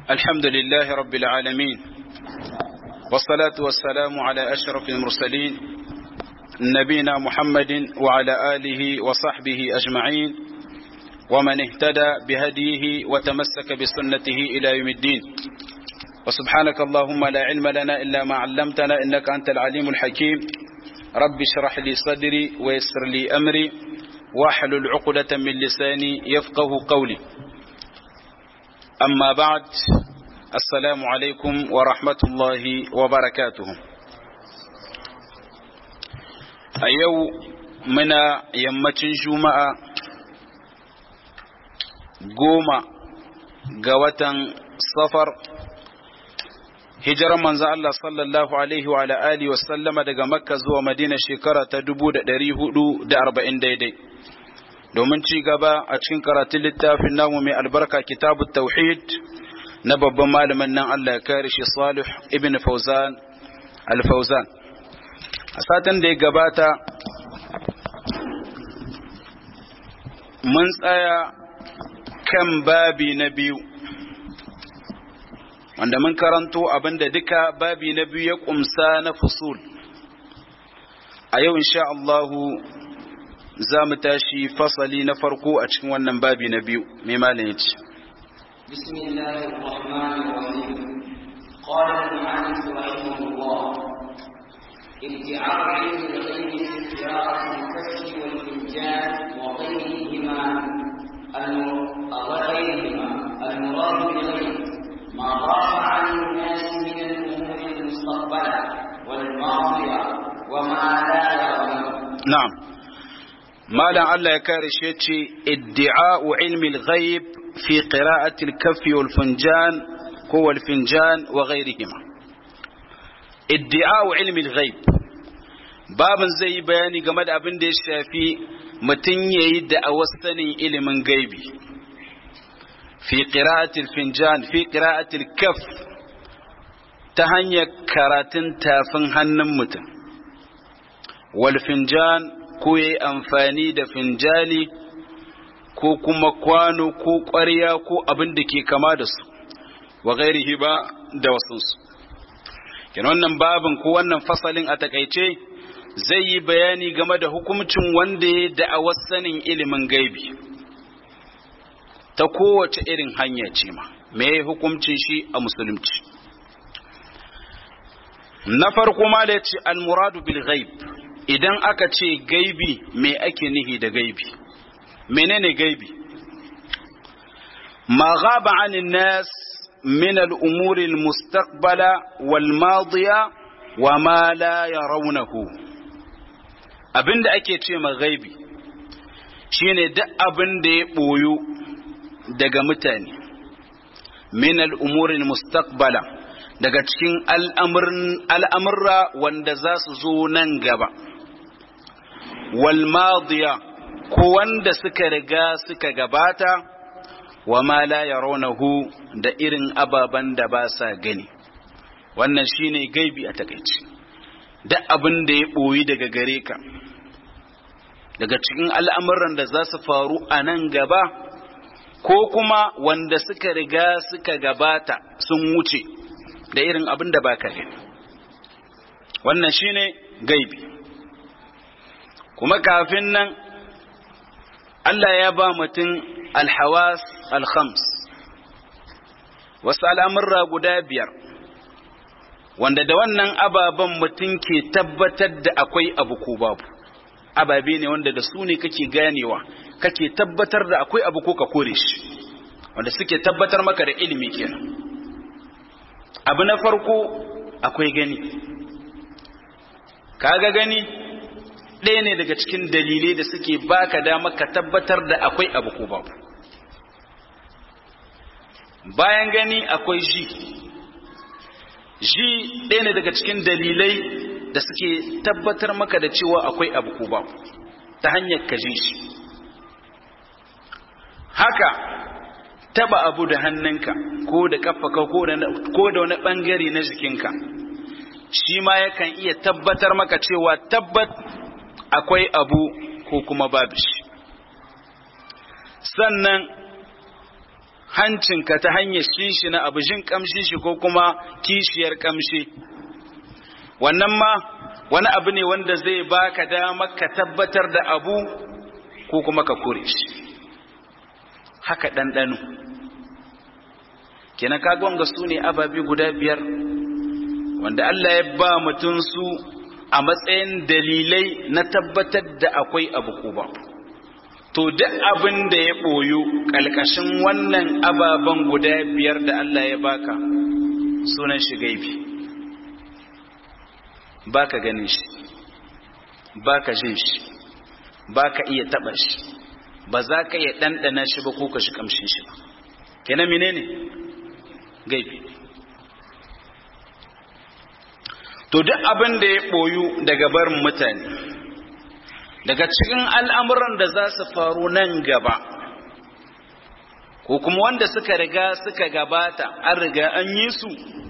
الحمد لله رب العالمين والصلاة والسلام على أشرف المرسلين نبينا محمد وعلى آله وصحبه أجمعين ومن اهتدى بهديه وتمسك بسنته إلى يوم الدين وسبحانك اللهم لا علم لنا إلا ما علمتنا إنك أنت العليم الحكيم رب اشرح لي صدري ويسر لي أمري واحلل عقدة من لساني يفقه قولي أما بعد السلام عليكم ورحمة الله وبركاته أيو منا يمتن جمعة قوم قوة صفر hijirar manzo Allah sallallahu alaihi wa ala alihi wa sallama daga Makka zuwa Madina shekara ta 1440 daidai domin ci gaba a cikin karatun littafin namu mai albarka kitabut tauhid na babban malamin nan Allah ya kare shi Salih ibn Fawzan al-Fawzan a satin da ya gabata mun tsaya kan babi na biyu wanda mun karanto abinda duka babi na biyu ya kumsa na fusul a yau insha Allahu za mu tashi fasali na farko a cikin wannan babi na biyu mai malin yace بسم الله الرحمن الرحيم قال المعنف رحمه الله ادعاء علم الغيب في قراءة الكشف والفنجان وغيرهما وغيرهما المراد بالغيب ما ضاف عن الناس من الأمور المستقبلة والماضية وما لا يرونه نعم ما لا الله يكارش ادعاء علم الغيب في قراءة الكف والفنجان هو الفنجان وغيرهما ادعاء علم الغيب باب زي بياني game da abin da ya shafi mutum yayi da'awar sanin ilimin gaibi fi qira'atil finjan fi qira'atil kaf ta hanyar karatun tafin hannun mutum wal finjan ko yayi amfani da finjali ko kuma kwano ko ƙwarya ko abin da ke kama da su wa ghairihi ba da wasunsu kin wannan babin ko wannan fasalin a takaice zai yi bayani game da hukuncin wanda ya da'awar sanin ilimin gaibi ta kowace irin hanya ce ma me hukuncin shi a musulunci na farko ma da ce al-muradu bil ghaib idan aka ce gaibi me ake nihi da gaibi menene gaibi ma ghaba anin nas min al-umur al-mustaqbala wal madiya wa ma la yarawnahu abinda ake ce ma gaibi shine duk abin da ya boyo daga mutane min al'umurin mustaqbala daga cikin al'amurra wanda za su zo nan gaba wal madiya ko wanda suka riga suka gabata wa ma la yarawnahu da irin ababen da ba sa gani wannan shine gaibi a takaici duk abin da ya ɓoyi daga gare ka daga cikin al'amuran da za su faru a nan gaba ko kuma wanda suka riga suka gabata sun wuce da irin abin da baka gani wannan shine gaibi kuma kafin nan Allah ya ba mutum alhawas alhams wasu al'amurra guda biyar wanda da wannan ababen mutum ke tabbatar da akwai abu ko babu ababe ne wanda da su ne kake ganewa kake tabbatar da akwai abu ko ka kore shi wanda suke tabbatar maka da ilimi kenan abu na farko akwai gani kaga gani ɗaya ne daga cikin dalilai da suke baka dama ka tabbatar da akwai abu ko babu bayan gani akwai ji ji ɗaya ne daga cikin dalilai da suke tabbatar maka da cewa akwai abu ko babu ta hanyar ka ji shi haka taba abu da hannunka ko da kafaka ko da wani bangare na jikinka shi ma yakan iya tabbatar maka cewa tabbat akwai abu ko kuma babu shi sannan hancinka ta hanyar shishi na abu jin kamshi shi ko kuma kishiyar kamshi wannan ma wani abu ne wanda zai baka damar ka tabbatar da abu ko kuma ka kore shi haka ɗanɗano kenan kaga wanga su ne ababi guda biyar wanda Allah ya ba mutum su a matsayin dalilai na tabbatar da akwai abu ko ba to duk abin da ya ɓoyu ƙalƙashin wannan ababen guda biyar da Allah ya baka sunan shi gaibi baka ganin shi baka jin shi baka iya taɓa shi ba za ka iya ɗanɗana shi ba ko ka shi ƙamshin shi ba kenan menene gaibi to duk abin da ya ɓoyu daga barin mutane daga cikin al'amuran da za su faru nan gaba ko kuma wanda suka riga suka gabata an riga an yi su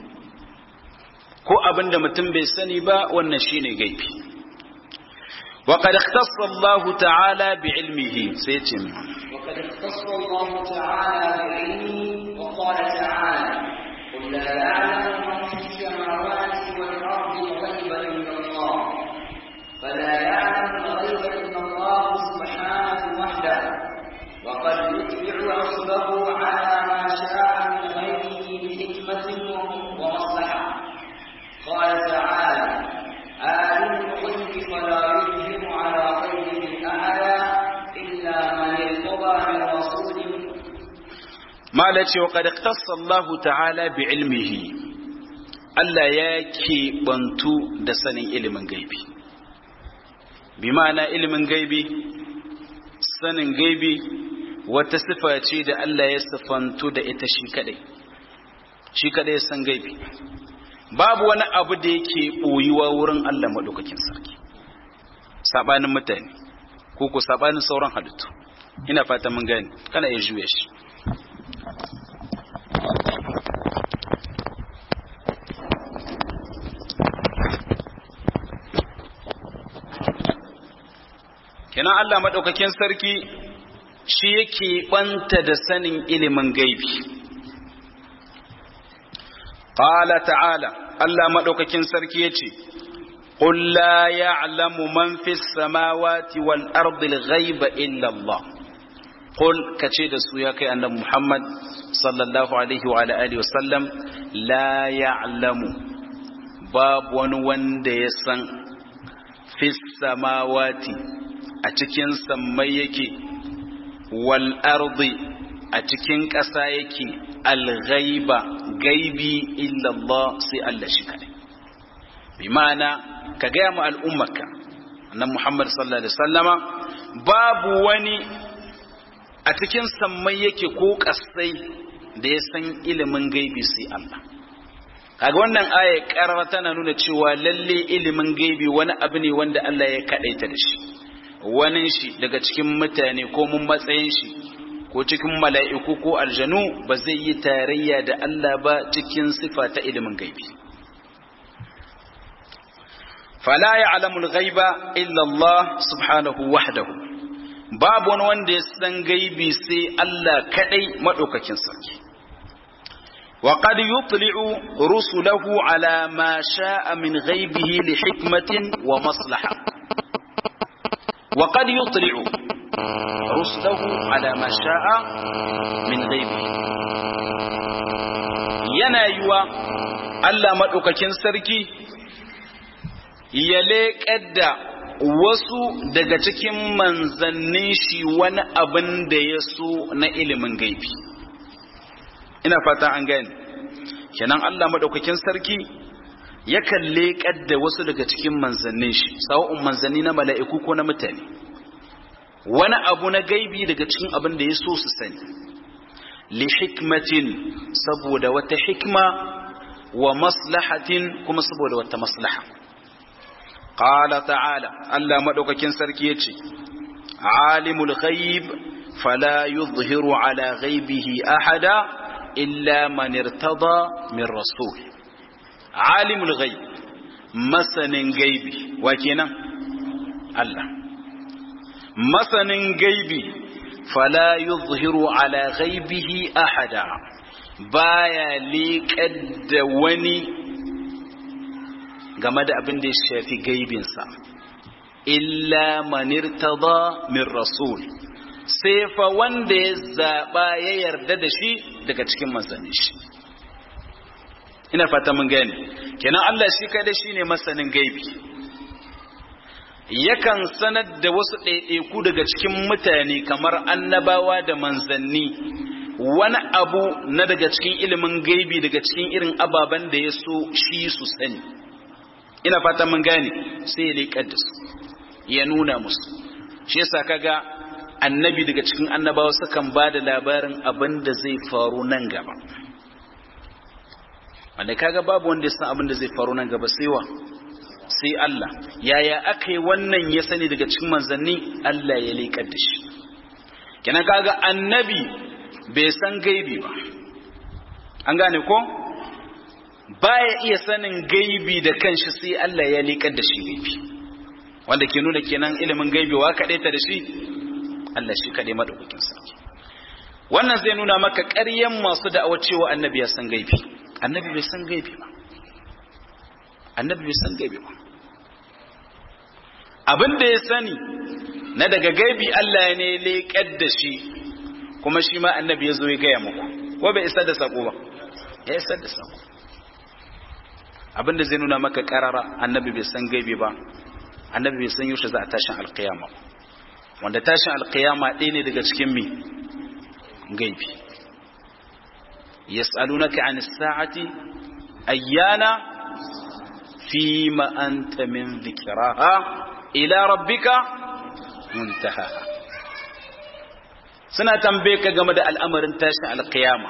ko abin da mutum bai sani ba wannan shine gaibi وقد اختص الله تعالى بعلمه سيتم وقد اختص الله تعالى بعلمه وقال تعالى قل لا يعلم من في السماوات والارض الغيب الا الله فلا يعلم الغيب الا الله سبحانه وحده وقد يتبع رسله على ما شاء من غيره بحكمه ومصلحه قال تعالى عالم الغيب فلا يظهر على غيبه احدا الا من ارتضى من رسول ما التي وقد اختص الله تعالى بعلمه Allah ya keɓantu da sanin ilimin gaibi bi ma'ana ilimin gaibi sanin gaibi wata sifa ce da Allah ya sifantu da ita shi kadai shi kadai san gaibi babu wani abu da yake ɓoyuwa wurin Allah maɗaukakin sarki saɓanin mutane ko ko saɓanin sauran halittu ina fata mun gani kana iya juya shi kenan Allah maɗaukakin sarki shi yake ɓanta da sanin ilimin gaibi Ƙala ta'ala, Allah maɗaukakin sarki ya ce, قل لا يعلم من في السماوات والأرض الغيب إلا الله قل كتشيد السوياك أن محمد صلى الله عليه وعلى آله وسلم لا يعلم باب ونوان ديسان في السماوات أتكين سميك والأرض أتكين كسايك الغيب غيبي إلا الله سي الله شكرا بمعنى ka gaya ma al'ummarka annan Muhammad sallallahu Alaihi wasallama babu wani a cikin sammai yake ko kasai da ya san ilimin gaibi sai Allah kaga wannan aya karara tana nuna cewa lalle ilimin gaibi wani abu ne wanda Allah ya kadaita da shi wani shi daga cikin mutane ko mun matsayin shi ko cikin mala'iku ko aljanu ba zai yi tarayya da Allah ba cikin sifa ta ilimin gaibi فلا يعلم الغيب إلا الله سبحانه وحده باب wanda ya san gaibi sai Allah kadai madaukakin sarki وقد يطلع رسله على ما شاء من غيبه لحكمة ومصلحة وقد يطلع رسله على ما شاء من غيبه yana yiwa Allah maɗaukakin sarki ya leƙar da wasu daga cikin manzannin shi wani abin da ya so na ilimin gaibi ina fata an gani kenan Allah maɗaukakin sarki yakan leƙar da wasu daga cikin manzannin shi sawa'un manzanni na mala'iku ko na mutane wani abu na gaibi daga cikin abin da ya so su sani li hikmatin saboda wata hikma wa maslahatin kuma saboda wata maslaha qala ta'ala Allah madaukakin sarki yace alimul ghaib fala yuzhiru ala ghaibihi ahada illa man irtada min rasul alimul ghaib masanin gaibi wa kenan Allah masanin gaibi fala yuzhiru ala ghaibihi ahada baya liƙar da wani game da abin da ya shafi gaibinsa illa manirtada min rasul sai fa wanda ya zaɓa ya yarda da shi daga cikin manzanni shi ina fata mun gane kenan Allah shi kada shi ne masanin gaibi yakan sanar da wasu ɗaiɗaiku daga cikin mutane kamar annabawa da manzanni wani abu na daga cikin ilimin gaibi daga cikin irin ababen da ya so shi su sani ina fata mun gane sai ya leƙar da su ya nuna musu shi yasa kaga annabi daga cikin annabawa sukan ba da labarin abin da zai faru nan gaba wanda kaga babu wanda ya san abin da zai faru nan gaba sai wa sai Allah yaya aka yi wannan ya sani daga cikin manzanni Allah ya leƙar da shi kenan kaga annabi bai san gaibi ba an gane ko baya iya sanin gaibi da kanshi sai Allah ya leƙar da shi gaibi wanda ke nuna kenan ilimin gaibi wa kaɗai ta da shi Allah shi kaɗai maɗaukakin sarki wannan zai nuna maka ƙaryan masu da'awar cewa annabi ya san gaibi annabi bai san gaibi ba annabi bai san gaibi ba abin da ya sani na daga gaibi Allah ne leƙar da shi kuma shi ma annabi ya zo ya gaya muku ko bai isar da sako ba ya isar da sako abin da zai nuna maka ƙarara annabi bai san gaibi ba annabi bai san yaushe za a tashin alkiyama wanda tashin alkiyama ɗaya ne daga cikin mi gaibi yas'alunaka an sa'ati ayyana fima anta min dhikraha ila rabbika muntaha suna tambaye ka game da al'amarin tashin alkiyama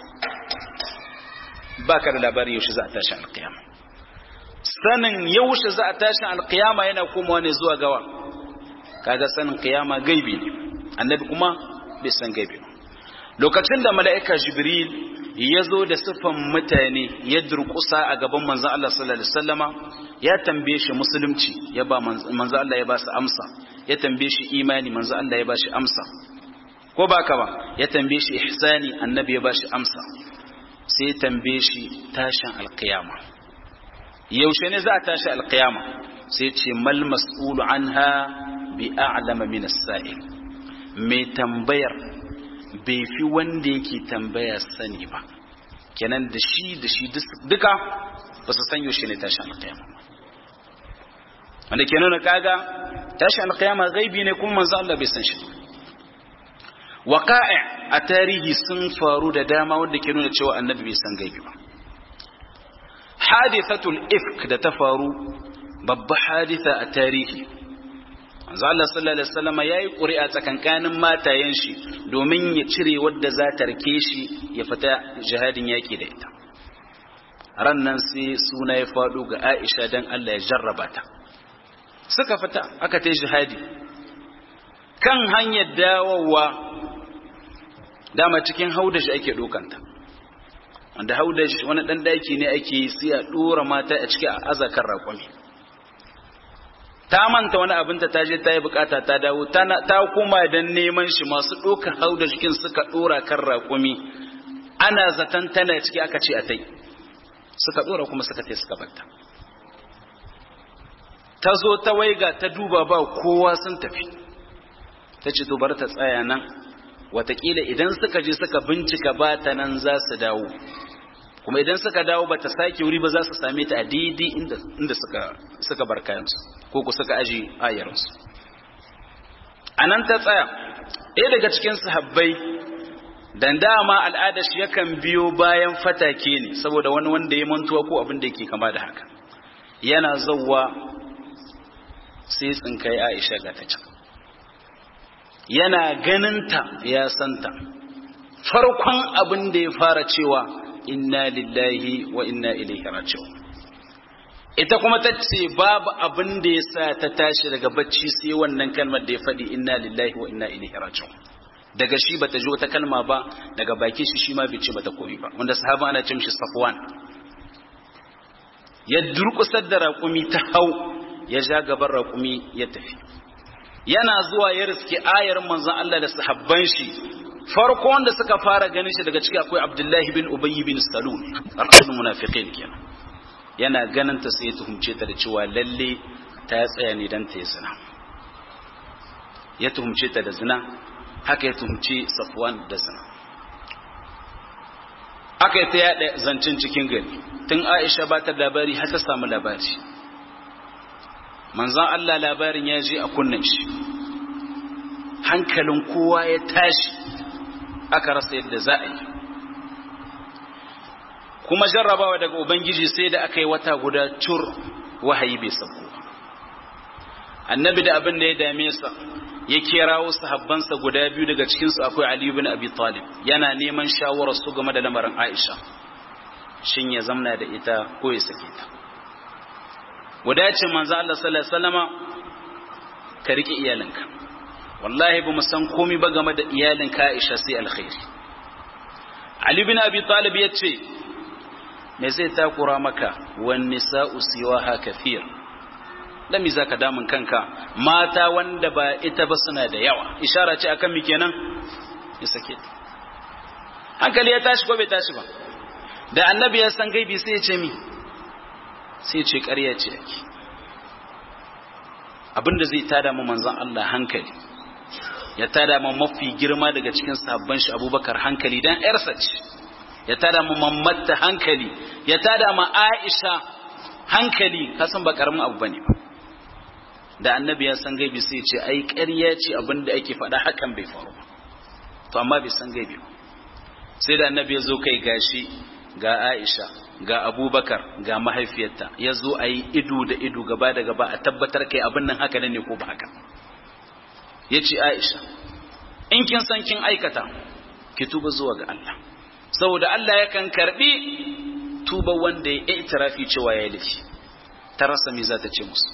baka da labarin yaushe za a tashin alkiyama sanin yaushe za a tashin alkiyama yana komawa ne zuwa gawa kaga sanin kiyama gaibi ne annabi kuma bai san gaibi ba lokacin da mala'ika jibril ya zo da siffan mutane ya durkusa a gaban manzon Allah sallallahu alaihi wasallama ya tambaye shi musulunci ya ba manzon Allah ya ba su amsa ya tambaye shi imani manzon Allah ya ba shi amsa ko ba ka ba ya tambaye shi ihsani annabi ya ba shi amsa sai ya tambaye shi tashin alkiyama yaushe ne za a tashi alkiyama sai ce mal mas'ulu anha bi a'lama min as-sa'il mai tambayar bai fi wanda yake tambaya sani ba kenan da shi da shi duka ba su san yaushe ne tashi alkiyama wanda ke nuna kaga tashi alkiyama gaibi ne kuma manzo Allah bai san shi waqa'i a tarihi sun faru da dama wanda ke nuna cewa annabi bai san gaibi ba hadithatul ifk da ta faru babba haditha a tarihi manzo Allah sallallahu alaihi wasallam yayi ƙuri'a tsakankanin matayen shi domin ya cire wadda za ta rike shi ya fita jihadin yaki da ita ran nan sai suna ya faɗo ga Aisha dan Allah ya jarraba ta suka fita aka ta jihadi kan hanyar dawowa dama cikin haudashi ake dokanta wanda haudashi wani dan daki ne ake yi sai a dora mata a ciki a azakar raƙumi ta manta wani abinta ta je ta yi bukata ta dawo ta koma don neman shi masu ɗaukar hau da jikin suka ɗora kan raƙumi ana zaton tana ciki aka ce a tai suka ɗora kuma suka tai suka banta ta zo ta waiga ta duba ba kowa sun tafi ta ce to bar ta tsaya nan watakila idan suka je suka bincika ba ta nan za su dawo kuma idan suka dawo ba ta sake wuri ba za su same ta a daidai inda suka bar kayansu ko ku suka aji ayarsu a nan ta tsaya ɗaya daga cikin sahabbai dan dama al'ada shi yakan biyo bayan fatake ne saboda wani wanda ya mantuwa ko abin da yake kama da haka yana zauwa sai tsinkai aisha ga ta can yana ganinta ya santa farkon abin da ya fara cewa inna lillahi wa inna ilaihi raji'un ita kuma ta ce babu abin da ya sa ta tashi daga bacci sai wannan kalmar da ya faɗi inna lillahi wa inna ilaihi raji'un daga shi bata ji wata kalma ba daga baki shi shi ma bai ce bata koyi ba wanda sahaba ana ce mishi safwan ya durkusar da raƙumi ta hau ya ja gaban raƙumi ya tafi yana zuwa ya riski ayar manzon Allah da sahabban shi farko wanda suka fara ganin shi daga ciki akwai Abdullahi bin Ubay bin Salul al munafiqin kenan yana ganin ta sai ya tuhumce ta da cewa lalle ta tsaya ne dan ta yi zina ya tuhumce ta da zina haka ya tuhumce Safwan da zina aka yi ta yaɗa zancen cikin gari tun Aisha ba ta labari har ta samu labari manzan Allah labarin ya je a kunnen shi hankalin kowa ya tashi aka rasa yadda za a yi kuma jarrabawa daga ubangiji sai da aka yi wata guda cur wahayi bai sauko annabi da abin da ya dame sa ya kirawo sahabbansa guda biyu daga cikinsu akwai ali ibn abi talib yana neman shawarar su game da lamarin aisha shin ya zamna da ita ko ya sake ta wadacin manzo Allah sallallahu alaihi wasallama ka rike iyalinka wallahi ba mu san komai ba game da iyalinka Aisha sai alkhairi Ali bin Abi Talib yace me zai takura maka wan nisa'u siwaha kathir dan me zaka damun kanka mata wanda ba ita ba suna da yawa ishara ce akan mi kenan ya sake ta hankali ya tashi ko bai tashi ba da annabi ya san gaibi sai ya ce mi sai ce ƙarya ce ake abinda zai tada mu manzan Allah hankali ya tada mu mafi girma daga cikin sabon shi abubakar hankali dan yarsa ce ya tada mu mammatta hankali ya tada mu aisha hankali kasan ba karamin abu bane ba da annabi ya san gaibi sai ce ai ƙarya ce abinda ake faɗa hakan bai faru ba to amma bai san gaibi ba sai da annabi ya zo kai gashi ga aisha ga abubakar ga mahaifiyarta ya zo a yi ido da ido gaba da gaba a tabbatar kai abin nan haka ne ko ba haka ya ce aisha in kin san kin aikata ki tuba zuwa ga Allah saboda Allah yakan karbi tuba wanda ya itirafi cewa ya yi laifi ta rasa me za ta ce musu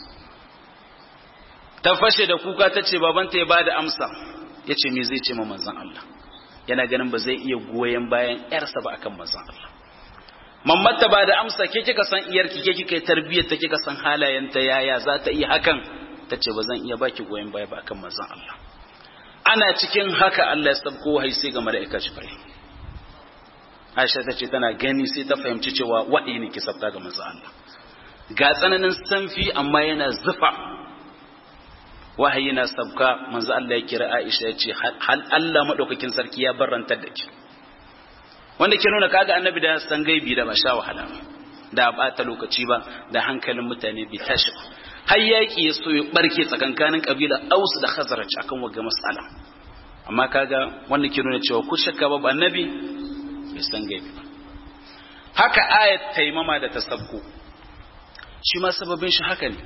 ta fashe da kuka ta ce babanta ya bada amsa ya ce me zai ce ma manzon Allah yana ganin ba zai iya goyon bayan yarsa ba akan manzon Allah mammata ba da amsa ke kika san iyarki ke kika yi tarbiyyar ta kika san halayenta yaya za ta iya hakan ta ce ba zan iya baki goyon baya ba akan manzon Allah ana cikin haka Allah ya sabko wahai sai ga mala'ika Jibril Aisha ta ce tana gani sai ta fahimci cewa wahayi ne ke sabta ga manzon Allah ga tsananin sanfi amma yana zufa wahayi na sabka manzon Allah ya kira Aisha ya ce hal Allah madaukakin sarki ya barantar da ki wanda ke nuna kaga annabi da san gaibi da ba sha wahala da bata lokaci ba da hankalin mutane bai tashi ba har yaki ya so ya barke tsakankanin kabila Aus da Khazraj akan waga mas'ala amma kaga wanda ke nuna cewa ku shakka ba annabi bai san gaibi ba haka ayat taimama da tasabbu shi ma sababin shi haka ne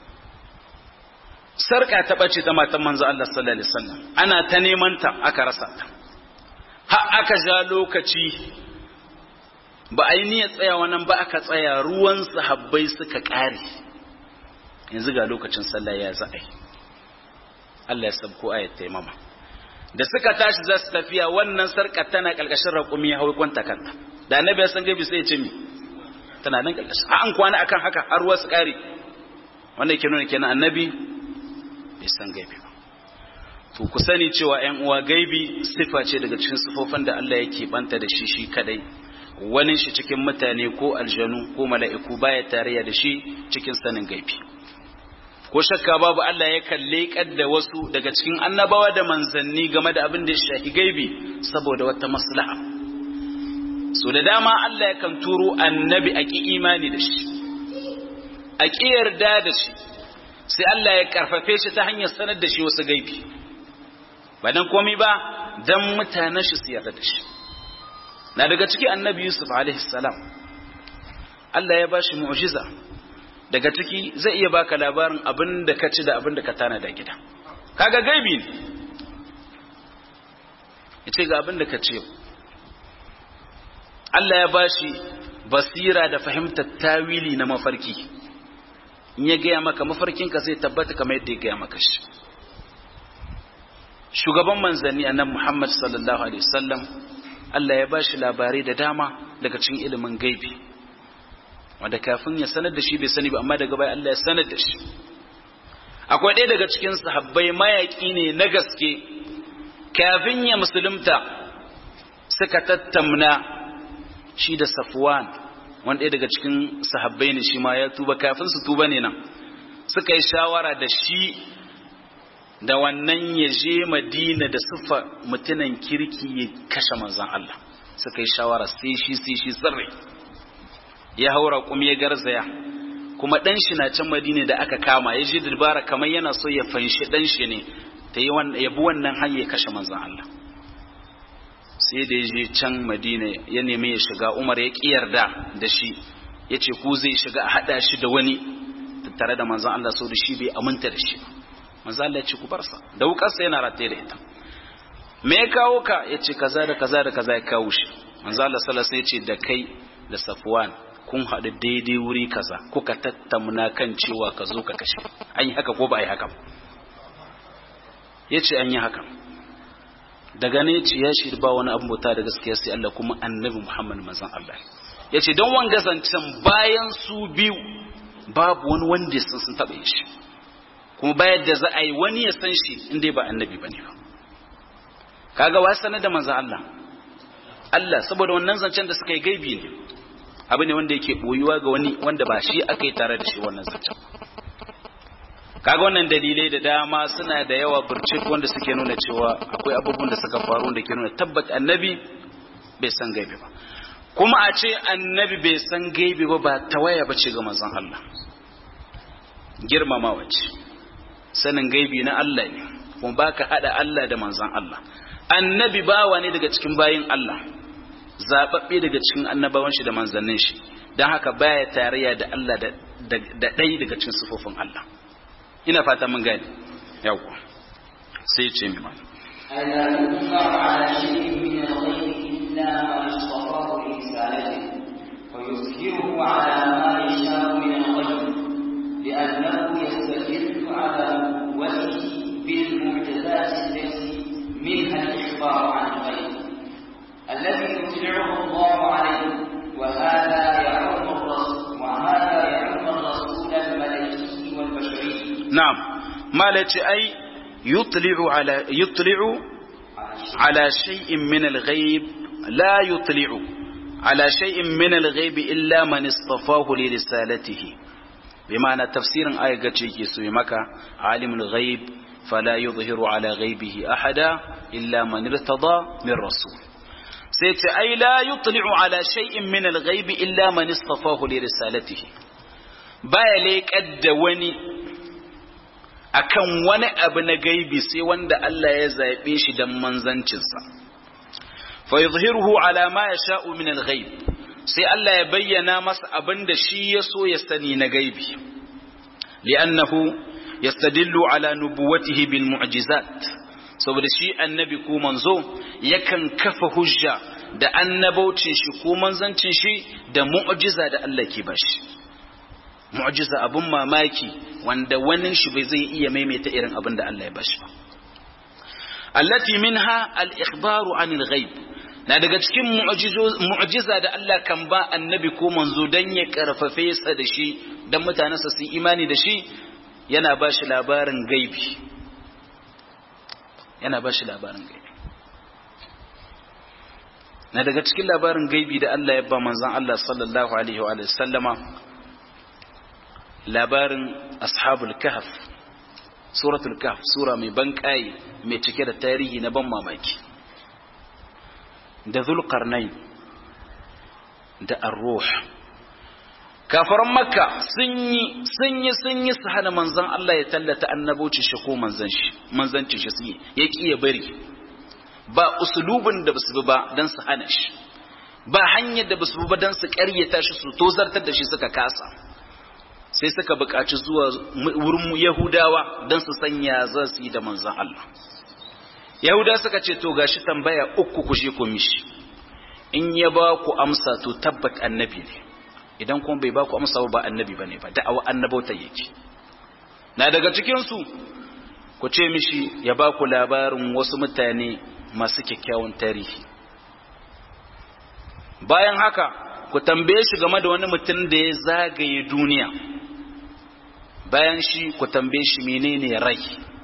sarka ta bace ta matan manzo Allah sallallahu alaihi wasallam ana ta neman ta aka rasa ta har aka ja lokaci ba a yi niyyar tsayawa nan ba aka tsaya ruwan sahabbai suka ƙare yanzu ga lokacin sallah ya za a yi Allah ya sabko ayat taimama da suka tashi za su tafiya wannan sarka tana ƙarƙashin raƙumi ya hau kwanta kanta da annabi ya san gabi sai ya ce mi tana nan ƙarƙashin an kwana akan haka har ruwa su ƙare wanda yake nuna kenan annabi bai san gaibi ba to ku sani cewa ‘yan uwa gaibi sifa ce daga cikin sifofin da Allah yake banta da shi shi kadai wani shi cikin mutane ko aljanu ko mala'iku baya tarayya da shi cikin sanin gaibi ko shakka babu Allah ya kalle da wasu daga cikin annabawa da manzanni game da abin da ya shafi gaibi saboda wata maslaha so da dama Allah yakan turo annabi a ki imani da shi a ki yarda da shi sai Allah ya karfafe shi ta hanyar sanar da shi wasu gaibi ba dan komai ba dan mutanen shi su yarda da shi na daga ciki annabi Yusuf alaihi salam Allah ya bashi mu'jiza daga ciki zai iya baka labarin abin da ka ci da abin da ka tana da gida kaga gaibi ne yace ga abin da ka ce Allah ya bashi basira da fahimtar tawili na mafarki in ya gaya maka mafarkinka zai tabbata kamar yadda ya gaya maka shi shugaban manzanni annabi Muhammad sallallahu alaihi wasallam Allah ya bashi labarai da dama daga cikin ilimin gaibi wanda kafin ya sanar da shi bai sani ba amma daga baya Allah ya sanar da shi akwai ɗaya daga cikin sahabbai mayaƙi ne na gaske kafin ya musulunta suka tattamna shi da safwan wanda ɗaya daga cikin sahabbai ne shi ma ya tuba kafin su tuba ne nan suka yi shawara da shi da wannan ya je madina da siffa mutunan kirki ya kashe manzan Allah suka yi shawara sai shi sai shi tsirrai ya haura kuma ya garzaya kuma dan shi na can madina da aka kama ya je dubara kamar yana so ya fanshi dan shi ne ta yi ya bi wannan hanyar ya kashe manzan Allah sai da ya je can madina ya nemi ya shiga umar ya ƙi yarda da shi ya ce ku zai shiga a haɗa shi da wani tare da manzan Allah so da shi bai aminta da shi manzan Allah ya ce ku bar sa da wukarsa yana rataye da ita me ya kawo ka ya ce kaza da kaza da kaza ya kawo shi manzan Allah sallallahu alaihi ya ce da kai da Safwan kun haɗu daidai wuri kaza kuka tattamna kan cewa ka zo ka kashe an yi haka ko ba a yi haka ya ce an yi haka daga ne ce ya shi ba wani abu bauta da gaskiya sai Allah kuma annabi Muhammad manzon Allah ya ce don wanga zancen bayan su biyu babu wani wanda sun sun taɓa shi kuma bayan da za a yi wani ya san shi inda ba annabi ba ne ba kaga wa sanar da manzon Allah Allah saboda wannan zancen da suka yi gaibi ne abu ne wanda yake boyuwa ga wani wanda ba shi aka yi tare da shi wannan zancen kaga wannan dalilai da dama suna da yawa burcik wanda suke nuna cewa akwai abubuwan da suka faru da ke nuna tabbat annabi bai san gaibi ba kuma a ce annabi bai san gaibi ba ba tawaya ba ce ga manzon Allah girmamawa ce sanin gaibi na Allah ne kuma baka hada Allah da manzon Allah annabi bawa ne daga cikin bayin Allah zababbe daga cikin annabawan shi da manzannin shi don haka baya tarayya da Allah da ɗaya daga cikin sufofin Allah ina fata mun gane yawwa sai ce mi mana ألا يطلع على شيء من الغيب إلا ما اصطفاه لرسالته ويظهره على ما يشاء من الغيب لأنه يستدل على نبوته بالمعجزات التي منها الإخبار عن الغيب الذي يطلعه الله عليه وهذا يعم الرسول وهذا يعم الرسول الملكي والبشري نعم ما أي يطلع على يطلع على شيء من الغيب لا يطلع على شيء من الغيب إلا من اصطفاه لرسالته بمعنى تفسير آية قتشيكي سوي مكة عالم الغيب فلا يظهر على غيبه أحدا إلا من ارتضى من رسول سيت أي لا يطلع على شيء من الغيب إلا من اصطفاه لرسالته baya leƙar da wani akan wani abu na gaibi sai wanda Allah ya zaɓe shi don manzancinsa fa yuzhiruhu ala ma yasha'u min al-ghaib sai Allah ya bayyana masa abin da shi ya so ya sani na gaibi li'annahu yastadillu ala nubuwatihi bil mu'jizat saboda shi annabi ko manzo yakan kafa hujja da annabaucin shi ko manzancin shi da mu'jiza da Allah ke bashi mu'jiza abun mamaki wanda wani shi bai zai iya maimaita irin abin da Allah ya bashi ba allati minha al-ikhbaru anil ghaib na daga cikin mu'jiza da Allah kan ba annabi ko manzo dan ya karfafe sa da shi dan mutanensa su imani da shi yana ba shi labarin gaibi yana ba shi labarin gaibi na daga cikin labarin gaibi da Allah ya ba manzon Allah sallallahu alaihi wa sallama labarin ashabul kahf suratul kahf sura mai ban mai cike da tarihi na ban mamaki da zulqarnain da ar-ruh kafaran makka sun yi sun yi sun yi su hana manzon Allah ya tallata annaboci shi ko manzon shi manzanci shi su ya ki ya bari ba usulubin da basu bi ba dan su hana shi ba hanyar da basu bi ba dan su ƙaryata shi su tozartar da shi suka kasa sai suka buƙaci zuwa wurin Yahudawa dan su sanya za su yi da manzon Allah Yahuda suka ce to gashi tambaya uku ku je ku mishi in ya ba ku amsa to tabbat annabi ne idan kuma bai ba ku amsa ba annabi bane ba da'awa annabauta yake na daga cikin su ku ce mishi ya ba ku labarin wasu mutane masu kyakkyawan tarihi bayan haka ku tambaye shi game da wani mutum da ya zagaye duniya bayan shi ku tambaye shi menene rai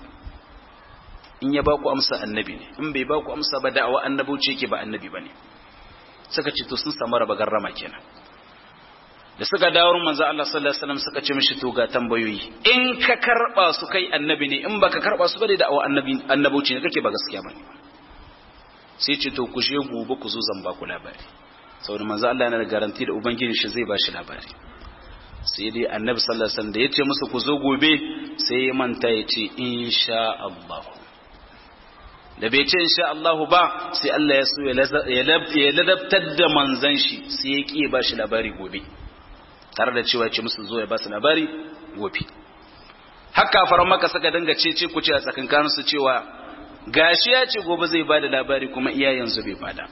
in ya ba ku amsa annabi ne in bai ba ku amsa ba da'awa annabauci yake ba annabi ba ne suka ce to sun samu raba garrama kenan da suka dawo manzo Allah sallallahu alaihi wasallam suka ce mishi to ga tambayoyi in ka karba su kai annabi ne in baka karba su ba da da'awa annabi annabauci ne kake ba gaskiya bane sai ce to ku je gobe ku zo zan ba ku labari saboda manzo Allah yana da garanti da ubangiji shi zai ba shi labari sai dai annabi sallallahu alaihi wasallam da yace musu ku zo gobe sai ya manta ya ce insha Allah da bai ce insha Allah ba sai Allah ya so ya ladabtar da manzan shi sai ya ki ba shi labari gobe tare da cewa ya ce musu zo ya ba su labari gobe haka faran maka saka danga ce ce ku ce a tsakankanin su cewa gashi ya ce gobe zai bada labari kuma iya yanzu bai bada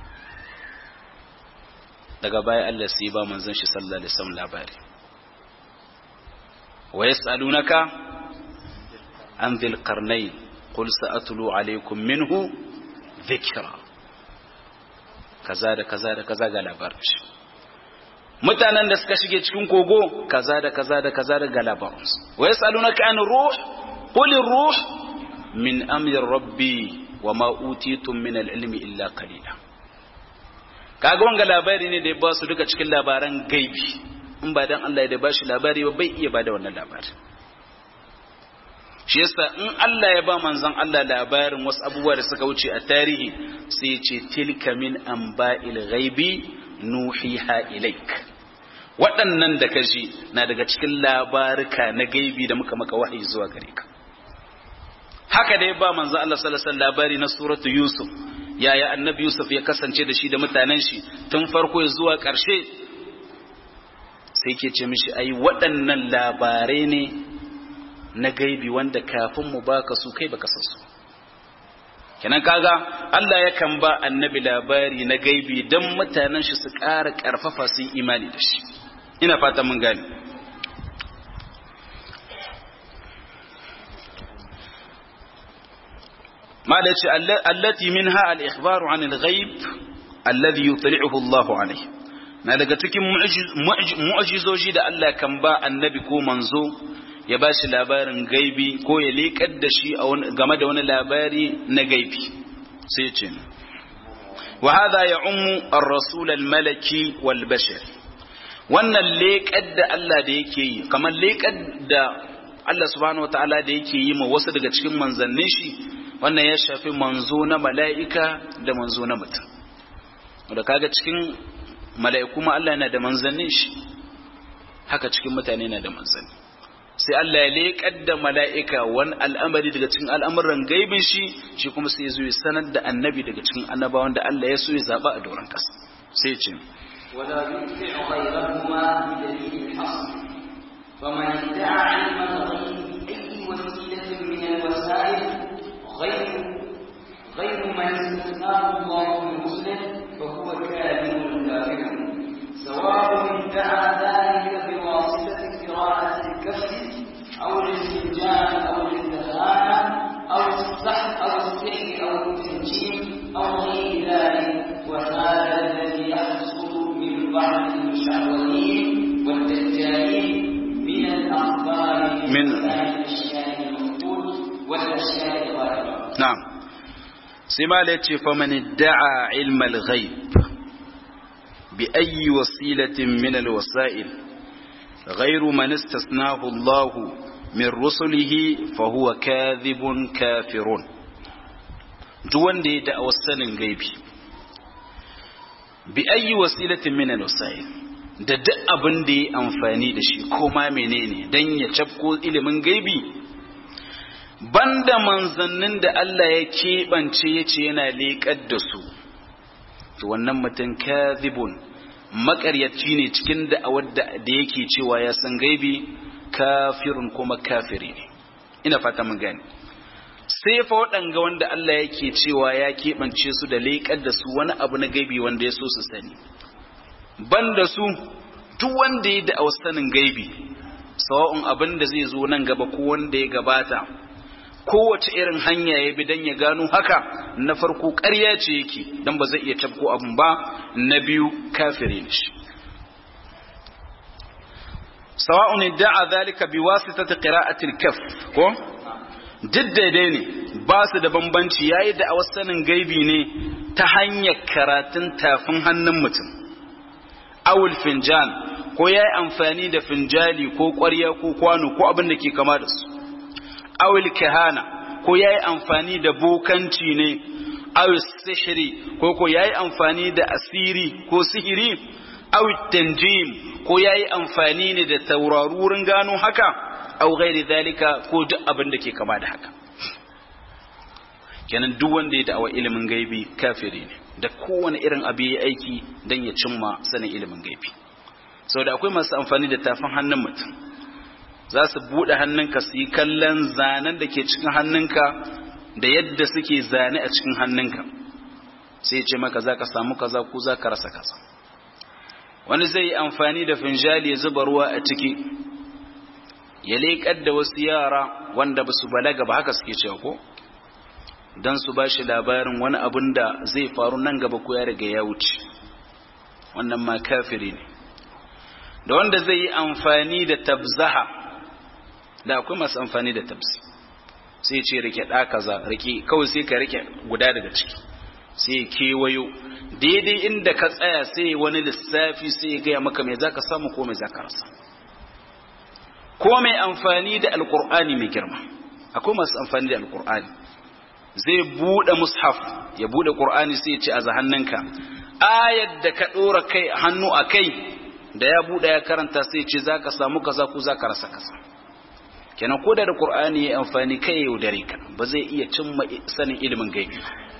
daga baya Allah sai ba manzon shi sallallahu alaihi wasallam labari wa yasalunaka an dhil qarnayn qul sa'atlu alaykum minhu dhikra kaza da kaza da kaza ga labarin shi mutanen da suka shige cikin kogo kaza da kaza da kaza da ga labarin su wa yasalunaka an ruh qul ruh min amri rabbi wa ma utitum min al-ilmi illa qalila kaga wanga labari ne da ya ba su duka cikin labaran gaibi in ba dan Allah ya da bashi labari ba bai iya bada wannan labari shi yasa in Allah ya ba manzon Allah labarin wasu abubuwa da suka wuce a tarihi sai ya ce tilka min anba'il ghaibi nuhiha ilaik waɗannan da kaji na daga cikin labarika na gaibi da muka maka wahayi zuwa gare ka haka da ya ba manzon Allah sallallahu alaihi wasallam labari na suratu yusuf yaya annabi Yusuf ya kasance da shi da mutanen shi tun farko ya zuwa ƙarshe sai ke ce mishi ai waɗannan labarai ne na gaibi wanda kafin mu baka su kai baka san su kenan kaga Allah yakan ba annabi labari na gaibi don mutanen shi su ƙara ƙarfafa su imani da shi ina fata mun gane ما التي منها الإخبار عن الغيب الذي يطلعه الله عليه na daga cikin mu'ajizoji da Allah kan ba annabi ko manzo ya ba shi labarin gaibi ko ya leƙar da shi game da wani labari na gaibi sai ce wa hadha ya ummu ar-rasul al-malaki wal bashar wannan leƙar da Allah da yake yi kamar leƙar da Allah subhanahu wataala da yake yi ma wasu daga cikin manzannin shi wannan ya shafi manzo na mala'ika da manzo na mutum da kaga cikin mala'iku ma Allah yana da manzannin shi haka cikin mutane yana da manzanni sai Allah ya leƙar da mala'ika wani al'amari daga cikin al'amuran gaibin shi shi kuma sai zo ya sanar da annabi daga cikin annabawan da Allah ya so ya zaɓa a doron ƙasa sai ce ولا يتبع غيرهما بدليل الحصر فمن ادعى علم الغيب أي وسيلة من الوسائل غير غير من استثناه الله من مسلم فهو كاذب كافر سواء ادعى ذلك بواسطة قراءة الكف أو الاستنجاء أو الاستهانة أو السحر أو السحر أو التنجيم أو غير ذلك وهذا الذي يحصل من بعض المشعوذين والدجالين من الأخبار من الأشياء المفقود والأشياء الغائبة na'am sai ma da ce faman da'a ilmal ghaib bi ayyi wasilatin min alwasa'il ghayru man istasnahu Allah min rusulihi fa huwa kadhibun kafirun duk wanda ya da'a wasanin gaibi bi ayyi wasilatin min alwasa'il da duk abin da ya amfani da shi ko ma menene dan ya cafko ilimin gaibi banda manzannin da Allah ya keɓance ya ce yana leƙar da su to wannan mutum kazibun maƙaryaci ne cikin da'awar da yake cewa ya san gaibi kafirun kuma kafiri ne ina fata mun gane sai fa waɗanga wanda Allah yake cewa ya keɓance su da leƙar da su wani abu na gaibi wanda ya so su sani banda su duk wanda ya da sanin gaibi sawa'un abin da zai zo nan gaba ko wanda ya gabata kowace irin hanya ya bi don ya gano haka na farko ƙarya ce yake don ba zai iya tabko abin ba na biyu kafire ne shi sawa'un da'a zalika biwasitati qira'ati al-kaf ko duk daidai ne ba su da bambanci yayi da a sanin gaibi ne ta hanyar karatun tafin hannun mutum awul finjan ko yayi amfani da finjali ko ƙwarya ko kwano ko abin da ke kama da su awul kahana ko yayi amfani da bokanci ne awul sihiri ko ko yayi amfani da asiri ko sihiri awul tanjim ko yayi amfani ne da taurarurin gano haka au ghairi zalika ko duk abin da ke kama da haka kenan duk wanda ya da'awa ilimin gaibi kafiri ne da kowane irin abu ya aiki don ya cimma sanin ilimin gaibi saboda akwai masu amfani da tafin hannun mutum za su buɗe hannunka su yi kallon zanen da ke cikin hannunka da yadda suke zane a cikin hannunka sai ce maka za ka samu kaza ko za ka rasa kaza wani zai yi amfani da finjali ya zuba ruwa a ciki ya leƙar da wasu yara wanda ba su balaga ba haka suke cewa ko don su ba shi labarin wani abin da zai faru nan gaba ko ya riga ya wuce wannan ma kafiri ne da wanda zai yi amfani da tabzaha da akwai masu amfani da tabzi sai ce rike ɗa kaza rike kawai sai ka rike guda daga ciki sai ya kewayo daidai inda ka tsaya sai wani lissafi sai ya gaya maka mai zaka samu ko mai zaka rasa ko mai amfani da alkur'ani mai girma akwai masu amfani da alkur'ani zai bude mushaf ya bude qur'ani sai ya ce a hannunka ayat da ka dora kai hannu a kai da ya bude ya karanta sai ya ce zaka samu kaza ko zaka rasa kaza kenan ko da qur'ani ya amfani kai ya yaudare ka ba zai iya cimma sanin ilimin gaibi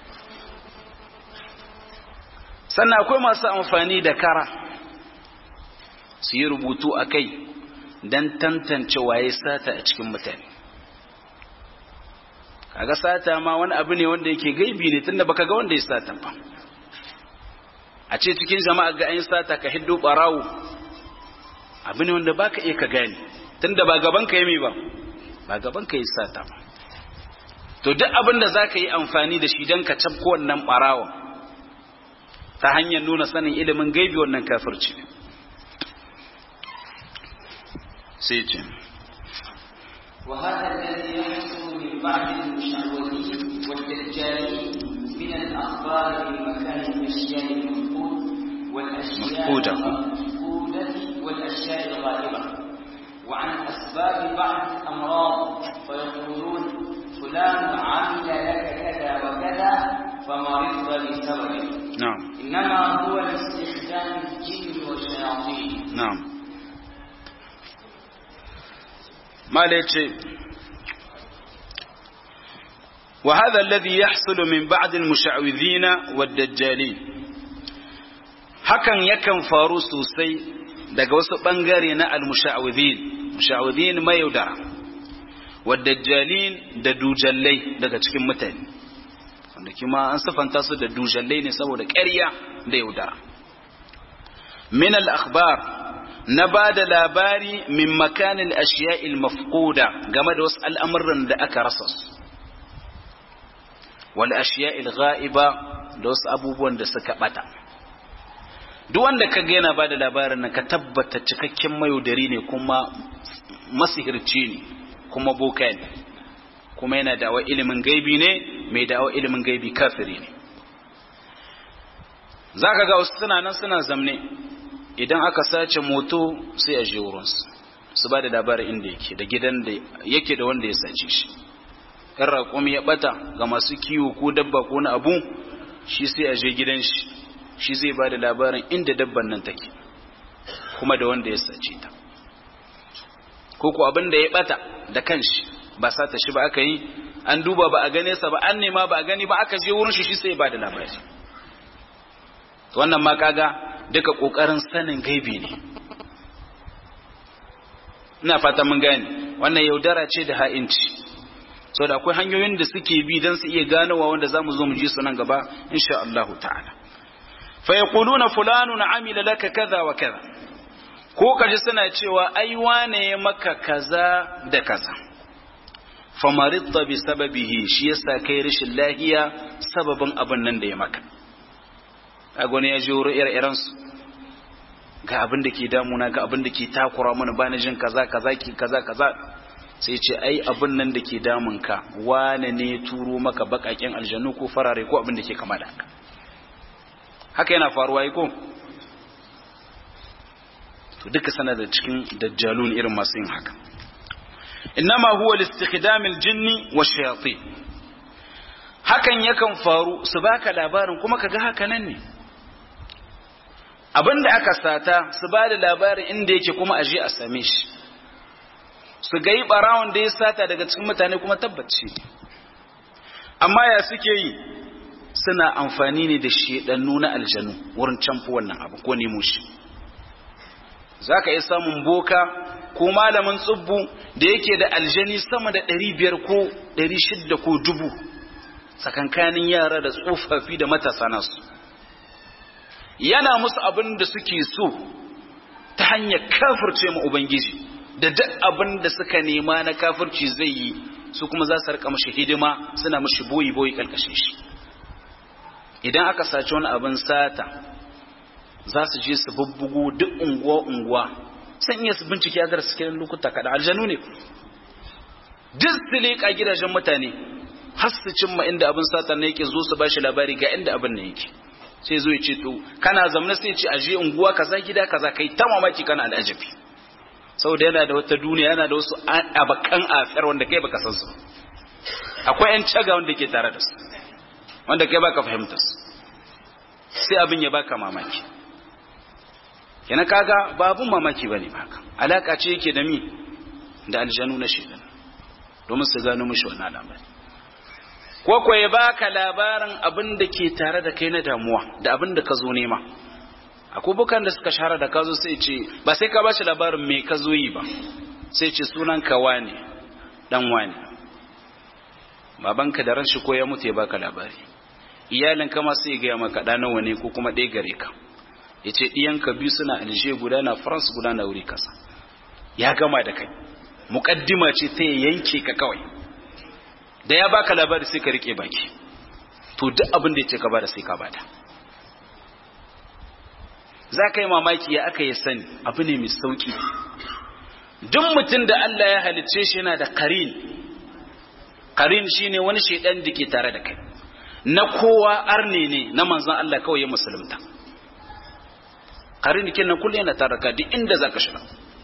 sannan akwai masu amfani da kara su yi rubutu a kai don tantance waye sata a cikin mutane kaga sata ma wani abu ne wanda yake gaibi ne tunda baka ga wanda ya sata ba a ce cikin jama'a ga an sata ka hiddo barawo abu ne wanda baka iya ka gane tunda ba gaban ka yi ba ba gaban ka yi sata ba to duk abin da zaka yi amfani da shi don ka tabko wannan barawon ta hanyar nuna sanin ilimin gaibi wannan kafirci ne sai ce وهذا الذي يحصل من بعض المشعوذين والدجالين من الأخبار بمكان الأشياء المفقود والأشياء مفقودة. المفقودة والأشياء الغائبة وعن أسباب بعض الأمراض فيقولون فلان عمل لك كذا وكذا فمرضت بسببه na'am إنما هو لاستخدام الجن والشياطين na'am mala yace wa hadha alladhi yahsulu min ba'd al-musha'widhina wad-dajjalin hakan yakan faru sosai daga wasu bangare na al-musha'widhin musha'widhin mayaudara wad-dajjalin da dujallai daga cikin mutane wanda kima an sifanta su da dujallai ne saboda ƙarya da yaudara min al-akhbar na ba da labari min makanin ashiya'il mafquda game da wasu al'amuran da aka rasa su wal ashiya'il ghaiba da wasu abubuwan da suka bata duk wanda ka ga yana ba da labarin nan ka tabbata cikakken mayaudari ne kuma masihirci ne kuma boka ne kuma yana da'awa ilimin gaibi ne mai da'awa ilimin gaibi kafiri ne zaka ga wasu suna nan suna zamne idan aka sace moto sai a je wurinsu su ba da labarin inda yake da gidan da yake da wanda ya sace shi in raƙumi ya ɓata ga masu kiwo ko dabba ko na abu shi sai a je gidan shi shi zai ba da labarin inda dabban nan take kuma da wanda ya sace ta ko ko abin da ya ɓata da kanshi ba sata shi ba aka yi an duba ba a gane sa ba an nema ba a gani ba aka je wurin shi shi sai ya ba da labari wannan ma kaga duka kokarin sanin gaibi ne ina fata mun gane wannan yaudara ce da ha'inci so da akwai hanyoyin da suke bi don su iya ganowa wanda za mu zo mu ji su nan gaba insha Allah ta'ala fa yaquluna fulanun amila laka kaza wa kaza ko kaji suna cewa ai wane ya maka kaza da kaza famaridta bi sababihi shi yasa kai rashin lahiya sababin abin nan da ya maka kaga wani ya ji wurin ire-iren su ga abin da ke damuna ga abin da ke takura mana bani jin kaza kaza ki kaza kaza sai ce ai abin nan da ke damun ka wane ne turo maka bakaken aljanu ko farare ko abin da ke kama da haka haka yana faruwa yi ko to duka sana da cikin dajjalun irin masu yin haka innama huwa listikhdam aljinni washayatin hakan yakan faru su baka labarin kuma kaga haka nan ne abinda aka sata su ba da labarin inda yake kuma aje a same shi su ga yi barawon da ya sata daga cikin mutane kuma tabbaci amma ya suke yi suna amfani ne da shedannu na aljanu wurin canfi wannan abu ko nemo shi za ka iya samun boka ko malamin tsubbu da yake da aljani sama da ɗari biyar ko ɗari shidda ko dubu tsakankanin yara da tsofaffi da matasa nasu yana musu abin da suke so ta hanyar kafirce ma ubangiji da duk abin da suka nema na kafirci zai yi su kuma za su rika mashi hidima suna mashi boyi boyi kalkashin shi idan aka saci wani abin sata za su je su bubbugo duk unguwa unguwa san iya su bincike ya zara cikin lokuta kada aljanu ne duk su leƙa gidajen mutane har su cimma inda abin sata ne yake zo su bashi labari ga inda abin ne yake sai zo ya ce to kana zamna sai ce aje unguwa kaza gida kaza kai ta mamaki kana al'ajabi saboda yana da wata duniya yana da wasu abakan afiyar wanda kai baka san su akwai yan caga wanda ke tare da su wanda kai baka fahimta su sai abin ya baka mamaki yana kaga babun mamaki bane baka alaka ce yake da mi da aljanu na shedan domin su gano mishi wannan al'amari ko ko ya baka labarin abin da ke tare da kai na damuwa da abin da ka zo nema akwai bukan da suka shahara da ka zo sai ce ba sai ka ba shi labarin me ka zo yi ba sai ce sunan ka wane dan wane babanka da ran shi ko ya mutu ya baka labari iyalin ka ma sai gaya maka ɗa nawa ne ko kuma ɗaya gare ka ya ce ɗiyanka biyu suna alje guda na france guda na wuri kasa ya gama da kai muƙaddima ce ta yanke ka kawai da ya baka labari sai ka rike baki to duk abin da ya ce ka bada sai ka bada za ka yi mamaki ya aka yi sani abu ne mai sauki duk mutum da Allah ya halicce shi yana da karin karin shine wani shaidan da ke tare da kai na kowa arne ne na manzon Allah kawai ya musulunta karin kin nan kullum yana tare ka duk inda zaka shiga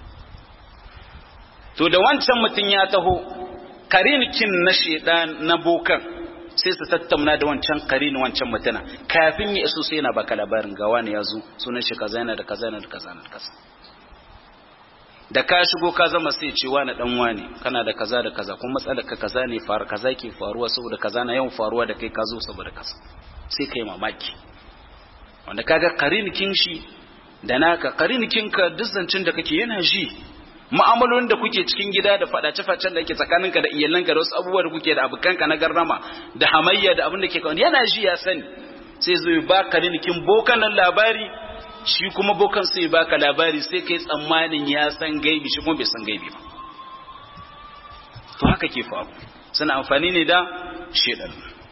to da wancan mutum ya taho karinikin na shedan na bokan sai su tattauna da wancan karin wancan mutuna kafin ya iso sai yana baka labarin ga wani ya zo sunan shi kaza yana da kaza yana da kaza yana da kaza da ka shigo ka zama sai ce wani dan wani kana da kaza da kaza kuma matsalar ka kaza ne faru kaza ke faruwa saboda kaza na yawan faruwa da kai ka zo saboda kaza sai kai mamaki wanda kaga karinikin shi da naka karinikin ka duk zancin da kake yana ji ma'amalolin da kuke cikin gida da fadace-facen da ke tsakaninka da iyalanka da wasu abubuwa da kuke da abokanka na garrama da hamayya da abin da ke kawai yana ji ya sani sai zo ya baka rinikin bokan nan labari shi kuma bokan sai ya baka labari sai kai tsammanin ya san gaibi shi kuma bai san gaibi ba to haka ke faru suna amfani ne da shedan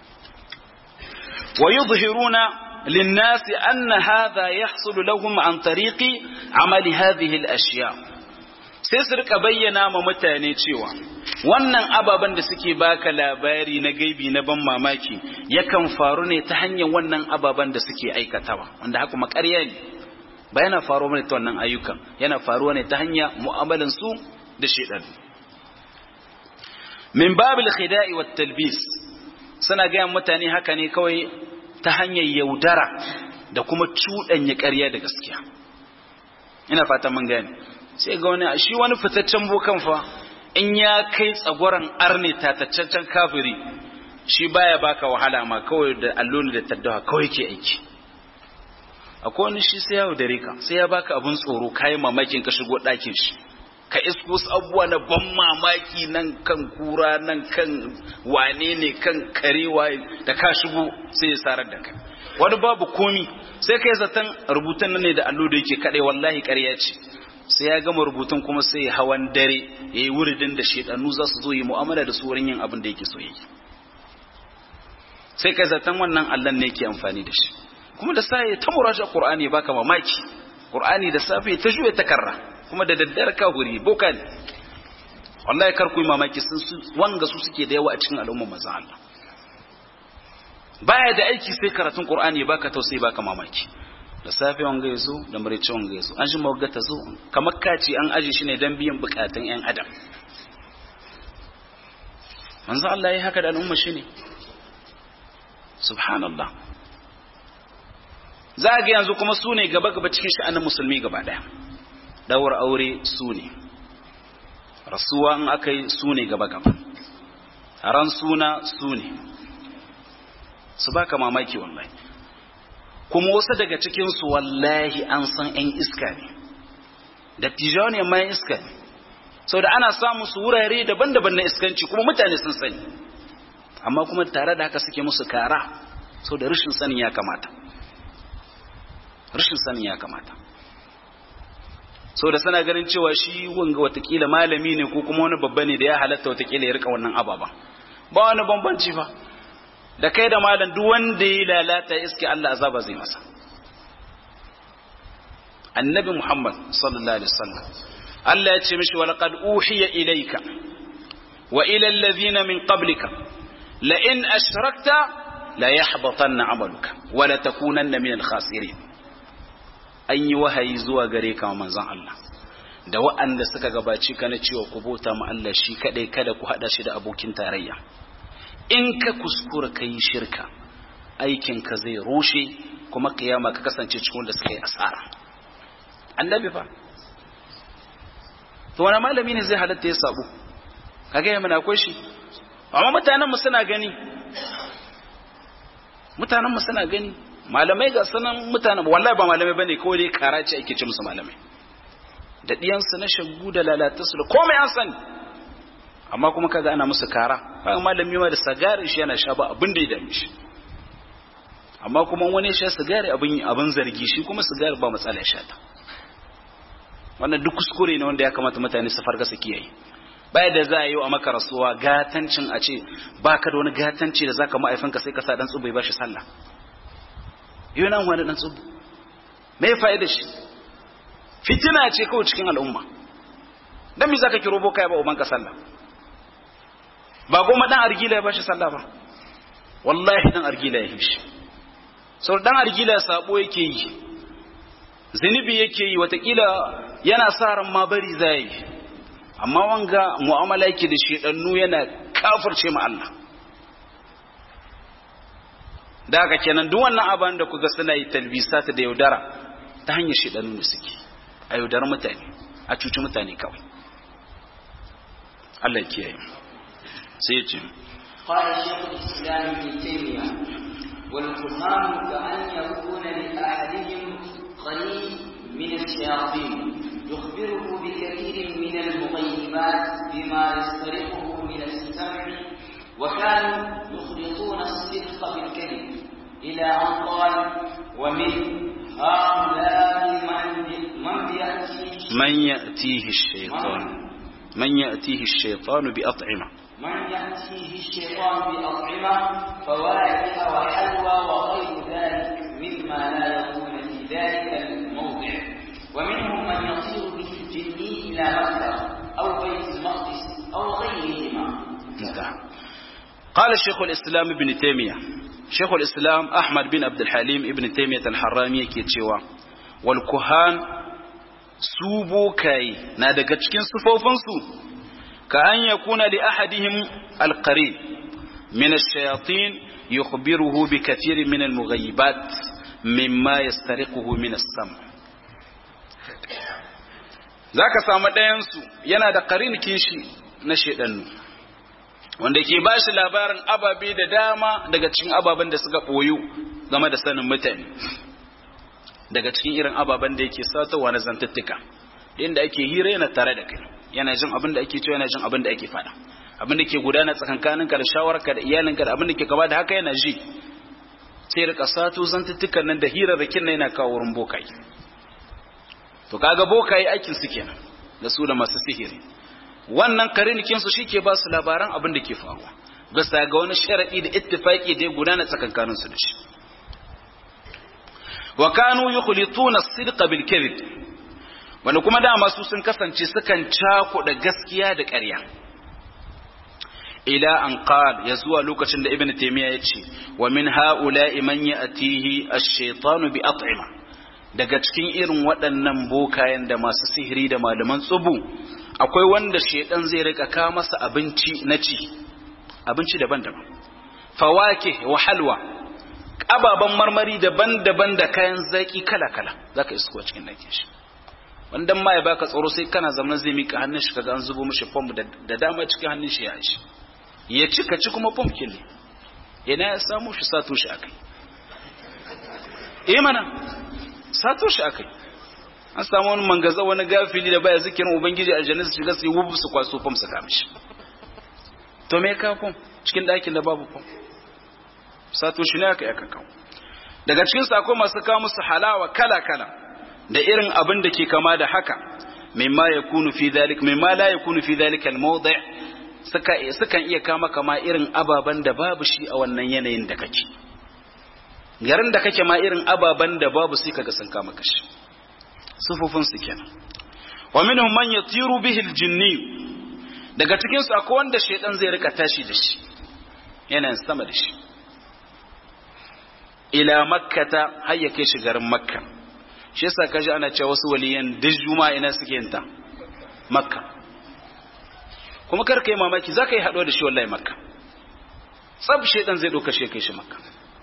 wa yudhiruna للناس أن هذا يحصل لهم عن طريق عمل هذه الأشياء sai su rika bayyana ma mutane cewa wannan ababen da suke baka labari na gaibi na ban mamaki yakan faru ne ta hanyar wannan ababen da suke aikatawa wanda haka makarya ne ba yana faruwa ne ta wannan ayyukan yana faruwa ne ta hanyar mu'amalan su da shedan min babil khida'i wat talbis suna ga mutane haka ne kawai ta hanyar yaudara da kuma cuɗanya ƙarya da gaskiya ina fata mun gane sai ga wani shi wani fitaccen bokan fa in ya kai tsagoran arne tataccen kafiri shi baya baka wahala ma kawai da alloli da taddawa kawai ke aiki akwai wani shi sai ya dare ka sai ya baka abun tsoro kayan mamakin ka shigo ɗakin shi ka isko abubuwa na ban mamaki nan kan kura nan kan wane ne kan karewa da ka shigo sai ya sarar da kai wani babu komi sai kai zaton rubutun nan ne da allo da yake kadai wallahi ƙarya ce sai ya gama rubutun kuma sai ya hawan dare ya yi wuridin da shedanu za su zo yi mu'amala da su wurin yin abin da yake so yi sai kai zaton wannan allon ne yake amfani da shi kuma da sa ya ta muraja qur'ani baka mamaki qur'ani da safe ta juya takarra kuma da daddare ka huri boka ne wallahi kar ku yi mamaki sun wanga su suke da yawa a cikin al'ummar manzon Allah baya da aiki sai karatun qur'ani baka tausayi baka mamaki da safe wanga yazo da marice wanga yazo an shi mawga ta zo kamar kaci an aje shi ne dan biyan bukatun yan adam manzo Allah yayi haka da al'umma shi ne subhanallah za ga yanzu kuma su ne gaba gaba cikin sha'anin musulmi gaba daya dawar aure su ne rasuwa in aka yi su ne gaba gaba ran suna su ne su baka mamaki wallahi kuma wasu daga cikinsu wallahi an san 'yan iska ne dattijawa ne mai iska ne sau da ana samun su wurare daban-daban na iskanci kuma mutane sun sani amma kuma tare da haka suke musu kara sau da rashin sanin ya kamata rashin sanin ya kamata sau da sana ganin cewa shi wanga watakila malami ne ko kuma wani babba ne da ya halatta watakila ya rika wannan ababa ba wani bambanci ba da kai da malam duk wanda ya lalata iske Allah azaba zai masa annabi Muhammad sallallahu alaihi wasallam Allah ya ce mishi walaqad uhiya ilayka wa ila alladhina min qablika la in ashrakta la yahbatanna amaluka wa la takunanna min al-khasirin an yi wahayi zuwa gare ka manzon Allah da wa'anda suka gabaci ka na cewa ku bauta ma Allah shi kadai kada ku hada shi da abokin tarayya in ka kuskura ka yi shirka aikinka zai rushe kuma kiyama ka kasance cikin wanda suka yi asara annabi fa to wani malami ne zai halatta ya sabo kaga ya mana akwai shi amma mutanen mu suna gani mutanen mu suna gani malamai ga sanan mutanen wallahi ba malamai bane kawai dai karaci ake ce musu malamai da diyansu na shaggu da lalatarsu da komai an sani amma kuma kaga ana musu kara kaga malami ma da sigari shi yana sha ba abin da ya dame shi amma kuma wani sha sigari abin abin zargi shi kuma sigari ba matsala ya sha ta wannan duk kuskure ne wanda ya kamata mutane su farga su kiyaye baya da za a yi a maka rasuwa gatancin a ce baka da wani gatanci da zaka ma'aifinka sai ka sa dan tsubai ba shi sallah yau nan wani dan tsubu me fa'ida shi fitina ce kawai cikin al'umma dan me zaka kiro boka ya ba ubanka sallah ba goma dan argila ya bashi sallah ba wallahi dan argila ya shi sau dan argila sabo yake yi zunubi yake yi watakila yana sa ran ma bari zai yi amma wanga mu'amala yake da shedannu yana kafirce ma Allah da haka kenan duk wannan abin da kuga suna yi talbisata da yaudara ta hanyar shedannu da suke a yaudar mutane a cuci mutane kawai Allah ya kiyaye sai ce قال شيخ الإسلام ابن تيمية والكفار كأن يكون لأحدهم قليل من الشياطين يخبره بكثير من المغيبات بما يسترقه من السمع وكانوا يخلطون الصدق بالكذب إلى أن قال ومن هؤلاء من من يأتيه من يأتيه الشيطان من يأتيه الشيطان بأطعمة من يأتيه الشيطان بأطعمة فواكه وحلوى وغير ذلك مما لا يكون في ذلك الموضع ومنهم من يطير به الجني إلى مكة أو بيت المقدس أو غيرهما انتهى قال شيخ الإسلام ابن تيمية شيخ الإسلام أحمد بن عبد الحليم ابن تيمية الحرامي كيتشيوا والكهان سوبو كاي نادق cikin sufofinsu كأن يكون لأحدهم القريب من الشياطين يخبره بكثير من المغيبات مما يسترقه من السمع zaka samu ɗayansu yana da ƙarin kishi na shaidannu wanda ke ba shi labarin ababe da dama daga cikin ababen da suka ɓoyu game da sanin mutane daga cikin irin ababen da yake satowa na zantuttuka inda ake hira yana tare da kai yana jin abin da ake cewa yana jin abin da ake faɗa abin da ke gudana tsakankaninka da shawararka da iyalinka da abin da ke gaba da haka yana ji sai rika sato zantuttukan nan da hirarrakin nan yana kawo wurin bokai to kaga bokai aikin su kenan da su da masu sihiri wannan karinikin su shike ba su labaran abin da ke faruwa bisa ga wani sharadi da ittifaki da ya gudana tsakankanin su da shi wa kanu yukhlituna as-sidqa bil kadhib wanda kuma dama su sun kasance sukan cakuɗa gaskiya da ƙarya ila an qal ya zuwa lokacin da ibnu taymiya ya ce wa min haula'i man ya'tihi ash-shaytanu bi at'ima daga cikin irin waɗannan bokayen da masu sihiri da malaman tsubu akwai wanda shaidan zai rika ka masa abinci na ci abinci daban-daban fawake wa halwa ababen marmari daban-daban da kayan zaki kala-kala zaka isko cikin ɗakin shi wanda ma ya baka tsoro sai kana zaman zai mika hannun shi kaga an zubo mishi fom da dama cikin hannun shi ya shi ya ci ka ci kuma fom kille ina ya samu shi sato shi akai eh mana sato shi akai an samu wani mangaza wani gafili da baya zikirin ubangiji aljanna su shiga su yi wubu su kwaso fom su kama shi to me ka fom cikin ɗakin da babu fom sato shi ne aka yi aka kawo daga cikin sako masu kawo musu halawa kala-kala da irin abin da ke kama da haka mimma ya kunu fi dhalik mimma la yakunu fi dhalika al-mawdi' suka sukan iya kama kama irin ababan da babu shi a wannan yanayin da kake garin da kake ma irin ababan da babu sai kaga sun kama kashi sufufin su kenan wa minhum man yatiru bihi al-jinni daga cikin su akwai wanda shaytan zai rika tashi da shi yanayin sama da shi ila makkata har ya kai shi garin makka shi yasa kaji ana cewa wasu waliyan duk juma'a ina suke yin ta makka kuma kar kai mamaki za ka yi haɗuwa da shi wallahi makka tsab shaidan zai ɗauka shi kai shi makka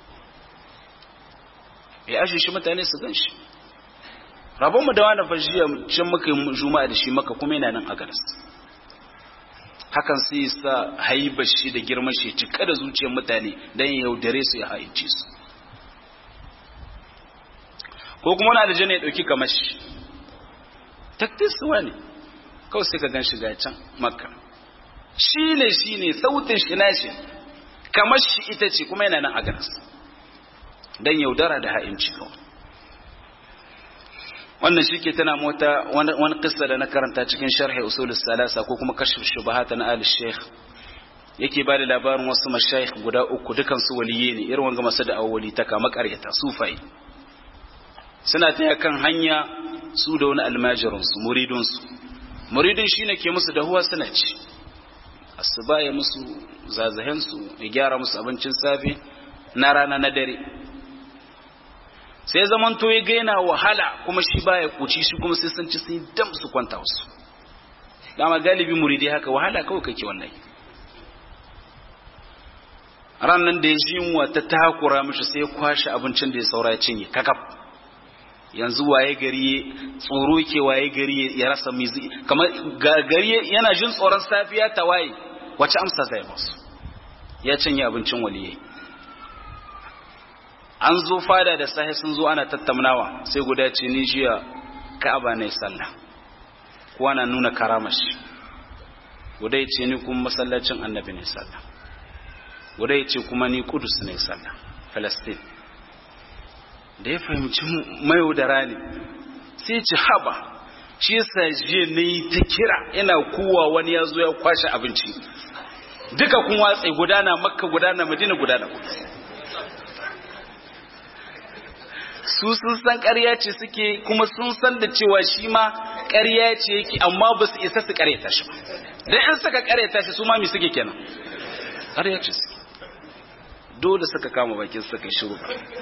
ya ashe shi mutane su gan shi rabonmu da wani fajiya can muka yi juma'a da shi makka kuma yana nan a garas hakan sai sa haibar shi da girman shi cika da zuciyar mutane don yaudare su ya haice su ko kuma wani aljanna ya dauki kamar shi taktis ne kawai sai ka gan shi ga can makka shi ne shi ne sautin shi na shi kamar shi ita ce kuma yana nan a ganas don yaudara da ha'inci kawai wannan shi ke tana mota wani kisa da na karanta cikin sharhi usulus salasa ko kuma kashf shubahata na al sheikh yake ba da labarin wasu mashayikh guda uku dukansu waliye ne irin wanga masu da awwali ta kama karyata sufai suna taya kan hanya su da wani almajirinsu muridinsu muridin shi ne ke musu dahuwa suna ci asuba ya musu zazahensu ya gyara musu abincin safe na rana na dare sai zaman to ya gaina wahala kuma shi baya kuci shi kuma sai sun ci sun dam su kwanta wasu dama galibi muridi haka wahala kawai kake wannan ran nan da ya ji yunwa ta takura mishi sai ya kwashe abincin da ya saura ya cinye kakaf yanzu waye gari tsoro ke waye gari ya rasa mizi kamar gari yana jin tsoron safiya ta waye wace amsa zai masu ya cinye abincin waliye an zo fada da sahi sun zo ana tattaunawa sai guda ce ni jiya ka'aba ne sallah kuwa na nuna karamashi guda ya ce ni kuma masallacin annabi ne sallah guda ya ce kuma ni kudus ne sallah palestine da ya fahimci mayaudara ne sai ci haba shi yasa jiya na yi ta kira ina kowa wani ya zo ya kwashe abinci duka kun watsa gudana makka gudana madina gudana su sun san ƙarya ce suke kuma sun san da cewa shi ma ƙarya ce yake amma ba su isa su ƙaryata shi ba dan in suka ƙaryata shi su ma mi suke kenan ƙarya ce suke dole suka kama bakin suka shiru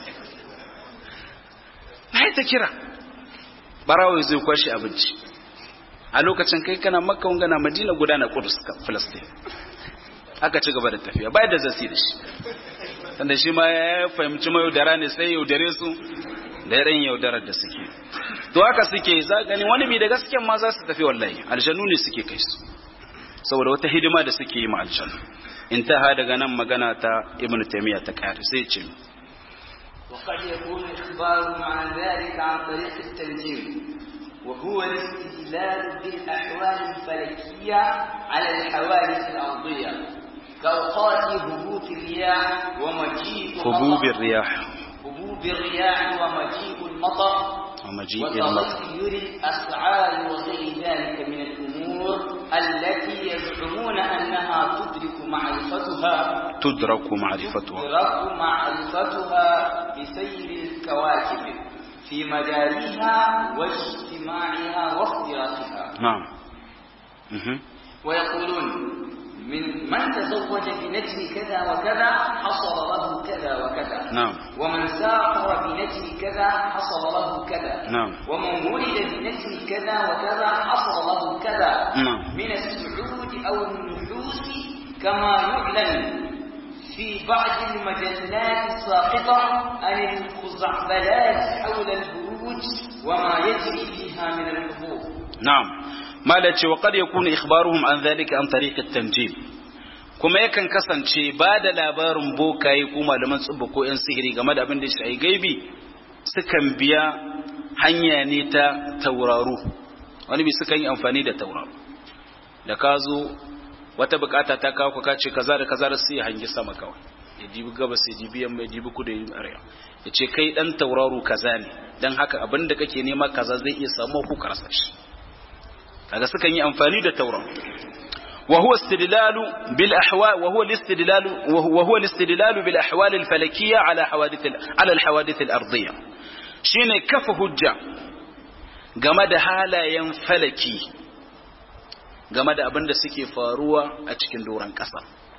na ta kira barawo zai kwashe abinci a lokacin kai kana makka gana madina gudana kudus filistin aka ci gaba da tafiya bai da zasi da shi tanda shi ma ya fahimci mai yaudara ne sai yaudare su da yaren yaudarar da suke to haka suke za gani wani bi da gasken ma za su tafi wallahi aljanu ne suke kai su saboda wata hidima da suke yi ma aljanu intaha daga nan magana ta ibnu taymiya ta kare sai ce وقد يكون إخبارهم عن ذلك عن طريق التنجيم وهو الاستدلال بالأحوال الفلكية على الحوادث الأرضية كأوقات هبوط الرياح ومجيء هبوب الرياح هبوب الرياح ومجيء المطر ومجيء المطر وتغير الأسعار وغير ذلك من الأمور التي يزعمون أنها تدرك معرفتها تدرك معرفتها تدرك معرفتها بسير الكواكب في مجاريها واجتماعها واختلاطها نعم مهم. ويقولون من من تزوج بنجم كذا وكذا حصل له كذا وكذا نعم ومن سافر بنجم كذا حصل له كذا نعم ومن ولد بنجم كذا وكذا حصل له كذا نعم من السعود أو النحوس كما يعلن في بعض المجلات الساقطة عن الخزعبلات حول البروج وما يجري فيها من الحبوب نعم ما لا ce wa qad yakunu ikhbaruhum an dhalika an tariq at-tanjim kuma yakan kasance ba da labarin bokaye ko malaman tsubba ko yan sihiri game da abin da shi gaibi sukan biya hanya ne ta tauraro wani bi sukan yi amfani da tauraro da ka zo wata bukata ta kawo ka ce kaza da kaza da sai ya hangi sama kawai ya dibi gabas ya dibi yamma ya dibi kudu ya dibi arewa ya ce kai dan tauraro kaza ne dan haka abin da kake nema kaza zai iya samu ku karasa shi kaga sukan yi amfani da tauraro وهو استدلال بالأحوال وهو الاستدلال وهو الاستدلال بالأحوال الفلكية على حوادث على الحوادث الأرضية شيء كف هجة جمد حالا ينفلكي game da abin da suke faruwa a cikin doron ƙasa.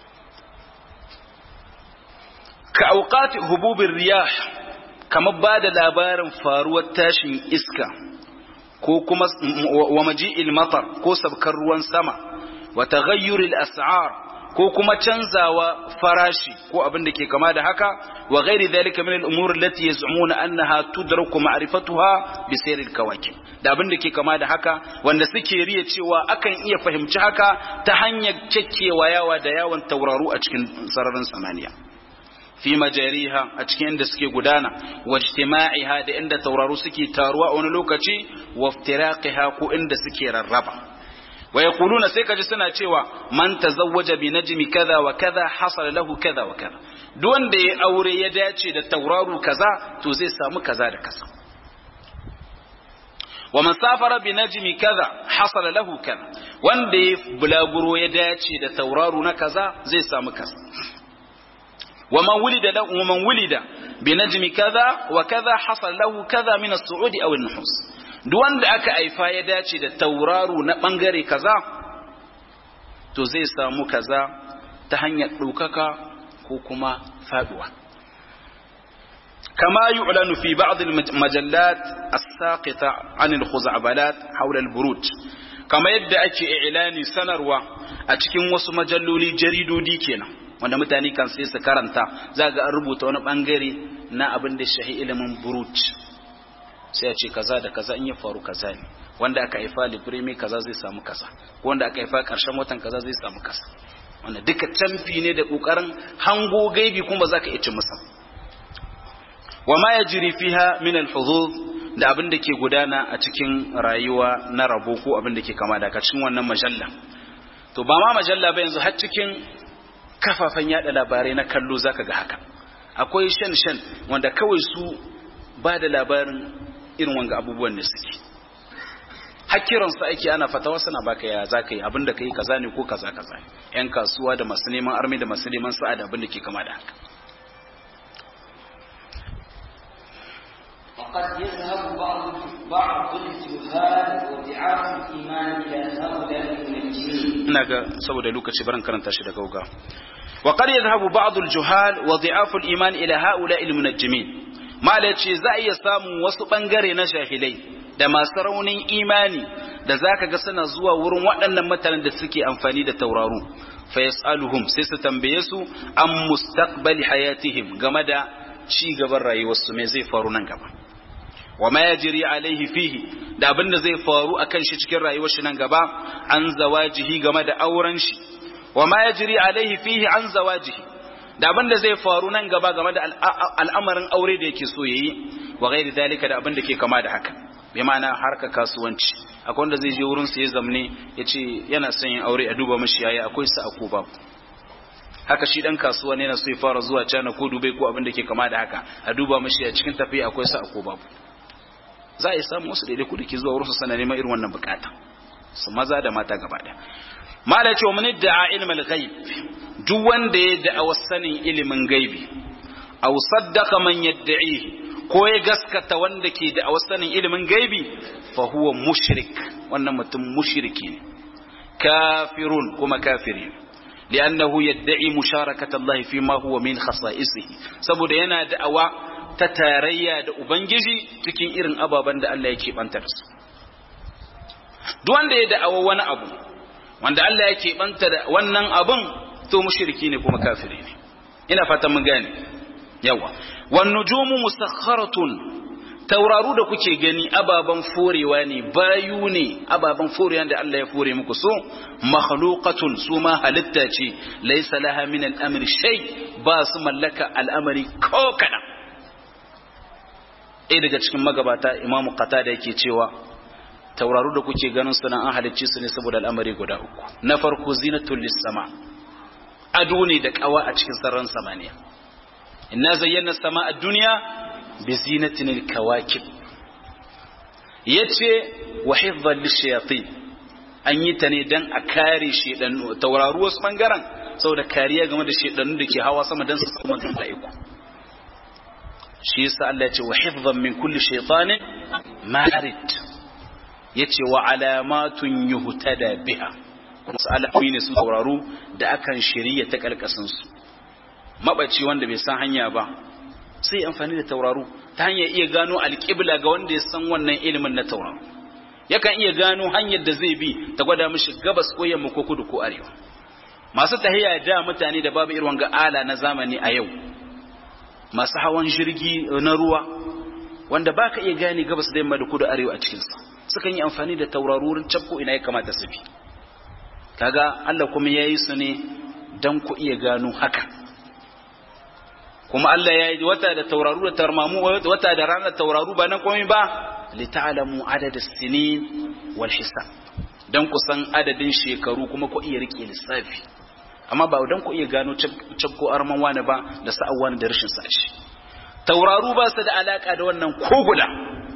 Ka auƙati hububin riyah kamar ba da labarin faruwar tashin iska ko kuma wa maji'il matar ko sabkar ruwan sama wa taghayyuril as'ar ko kuma canzawa farashi ko abin da ke kama da haka wa ghairi dhalika min al-umur allati yaz'umuna annaha tudraku ma'rifatuha bi sayril kawakib da abin da ke kama da haka wanda suke riya cewa akan iya fahimci haka ta hanyar kekkewa yawa da yawan tauraru a cikin sararin samaniya fi majariha a cikin inda suke gudana wa ijtima'iha da inda tauraru suke taruwa a wani lokaci wa iftiraqiha ko inda suke rarraba wa yaquluna sai kaji suna cewa man tazawwaja bi najmi kaza wa kaza hasala lahu kaza wa kaza duk wanda ya aure ya dace da tauraru kaza to zai samu kaza da kaza wa man safara bi najmi kaza hasala lahu kaza wanda ya bulaguro ya dace da tauraru na kaza zai samu kaza wa man wulida lahu wa man wulida bi najmi kaza wa kaza hasala lahu kaza min as-su'udi aw an-nuhus duk wanda aka haifa ya dace da tauraru na bangare kaza to zai samu kaza ta hanyar ɗaukaka ko kuma faduwa كما يعلن في بعض المجلات الساقطة عن الخزعبلات حول البروج كما يدعي إعلاني سنروى أتكين وسو مجلولي جريدو دي كينا wanda mutane kan sai su karanta za ga an rubuta wani bangare na abin da shahi ilimin buruj sai ya ce kaza da kaza in ya faru kaza ne wanda aka haifa libremi kaza zai samu kaza ko wanda aka haifa karshen watan kaza zai samu kaza wanda duka canfi ne da kokarin hango gaibi kuma zaka iya ci musa wa ma yajri fiha min al-hudud da abin da ke gudana a cikin rayuwa na rabo ko abin da ke kama da cikin wannan majalla to ba ma majalla ba yanzu har cikin kafafen yada labarai na kallo zaka ga haka akwai shan shan wanda kawai su ba da labarin irin wanga abubuwan da suke hakiransu ake ana fatawa suna baka ya za ka yi abin da ka yi kaza ne ko kaza kaza yan kasuwa da masu neman armi da masu neman sa'a da abin da ke kama da haka وقد يذهب بعض بعض الجهال وضعاف الايمان الى هؤلاء المنجمين. ina ga saboda lokaci barin karanta shi da gauga وقد يذهب بعض الجهال وضعاف الإيمان إلى هؤلاء المنجمين ما لتشي زي samun wasu bangare na jahilai da masu raunin imani da zaka ga suna zuwa wurin waɗannan mutanen da suke amfani da tauraru fa yasaluhum sai su tambaye su an mustaqbali hayatihim game da ci gaban rayuwarsu me zai faru nan gaba wa ma yajri alaihi fihi da abin da zai faru akan shi cikin rayuwar shi nan gaba an zawajihi game da auren shi wa ma yajri alaihi fihi an zawajihi da abin da zai faru nan gaba game da al'amarin aure da yake so yayi wa ghairi dalika da abin da ke kama da haka bi ma'ana harka kasuwanci akwai wanda zai je wurin su ya zamne ya ce yana son yin aure a duba mashi yayi akwai sa ko babu haka shi dan kasuwa ne yana so ya fara zuwa China ko Dubai ko abin da ke kama da haka a duba mashi a cikin tafiya akwai sa ko babu za a yi samu wasu daidai kuɗi ke zuwa wurin su sana neman irin wannan bukata su maza da mata gaba ɗaya mala ce wa mun da'a ilmal ghaib duk wanda ya da'a sanin ilimin gaibi aw saddaqa man yad'ihi ko ya gaskata wanda ke da sanin ilimin gaibi fa huwa mushrik wannan mutum mushriki ne kafirun kuma kafiri li'annahu yad'i musharakata Allah fi ma huwa min khasa'isihi saboda yana da'awa ta tarayya da ubangiji cikin irin ababen da Allah yake bantar su duk wanda ya da'awa wani abu wanda Allah yake banta da wannan abun to mushriki ne kuma kafiri ne ina fatan mun gane yawa wan nujumu musakharatun tauraru da kuke gani ababan forewa ne bayu ne ababan forewa da Allah ya fore muku so makhluqatun su ma halitta ce laysa laha min al-amri shay ba su mallaka al'amari ko kana ɗaya daga cikin magabata imamu qatada yake cewa tauraru da kuke ganin su nan an halicce su ne saboda al'amari guda uku na farko zinatul lis-sama ado ne da kawa a cikin sararin samaniya inna zayyana sama a duniya bi zinatin al-kawakib yace wa hifdhan lish-shayatin an yi ta ne dan a kare shedan tauraru wasu bangaren saboda kariya game da shedanun da ke hawa sama dan su samu malaiku shi yasa Allah ya ce wa hifdhan min kulli shaytanin marid yace wa alamatun yuhtada biha wasu alamomi ne su tauraru da akan shirya ta karkashin su mabaci wanda bai san hanya ba sai amfani da tauraru ta hanyar iya gano alƙibla ga wanda ya san wannan ilimin na tauraru yakan iya gano hanyar da zai bi ta gwada mishi gabas ko yamma ko kudu ko arewa masu tahiya da mutane da babu irin ga ala na zamani a yau masu hawan jirgi na ruwa wanda baka iya gane gabas da yamma da kudu arewa a cikinsa sukan yi amfani da tauraru wurin cabko ina ya kamata su bi kaga Allah kuma ya yi su ne don ku iya gano haka kuma Allah ya yi wata da tauraru da tarmamu wata da ranar tauraru ba nan komai ba li ta'lamu adad as-sinin wal hisab dan ku san adadin shekaru kuma ku iya rike lissafi amma ba dan ku iya gano cabko arman wani ba da sa'an wani da rashin sashi tauraru ba su da alaka da wannan ko guda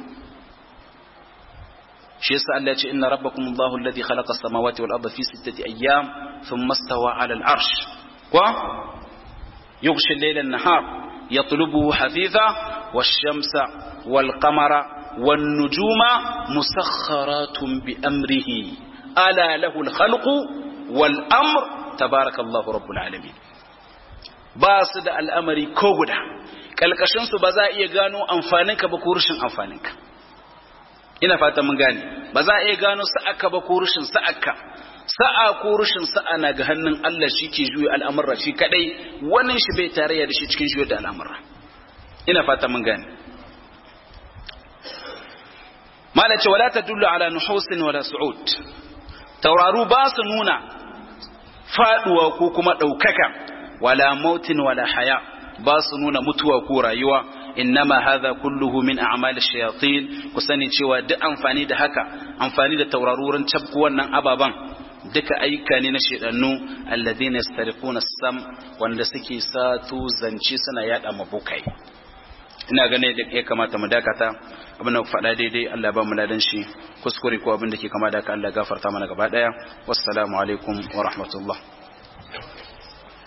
shi yasa Allah ya ce inna rabbakum Allahu alladhi khalaqa as-samawati wal arda fi sittati ayyam thumma istawa 'ala al-'arsh wa yughshi al-layla an-nahar yatlubuhu hafitha wash-shamsa wal-qamara wan-nujuma musakhkharatun bi amrihi ala lahu al-khalqu wal-amr tabarakallahu rabbul alamin ba su da al'amari ko guda kalkashin su ba za a iya gano amfaninka ba ko rushin amfaninka ina fata mun gane ba za a iya gano sa'aka ba ko rushin sa'aka sa'a ko rushin sa'a na ga hannun Allah shi ke juya al'amurra shi kadai wannan shi bai tarayya da shi cikin juya da al'amurra ina fata mun gane mala ce wala tadullu ala nuhusin wala su'ud tauraru ba su nuna faduwa ko kuma daukaka wala mautin wala haya ba su nuna mutuwa ko rayuwa innama hadha kulluhu min a'mal ash-shayatin ku sani cewa duk amfani da haka amfani da taurarurin cabku wannan ababan duka ayyuka ne na shedannu alladhina yastariquna as-sam wanda suke satu zance suna yada mabukai ina ganin da ya kamata mu dakata abin da faɗa daidai Allah ba mu ladan shi kuskure ko abin da ke kama da ka Allah gafarta mana gaba daya wassalamu alaikum wa rahmatullah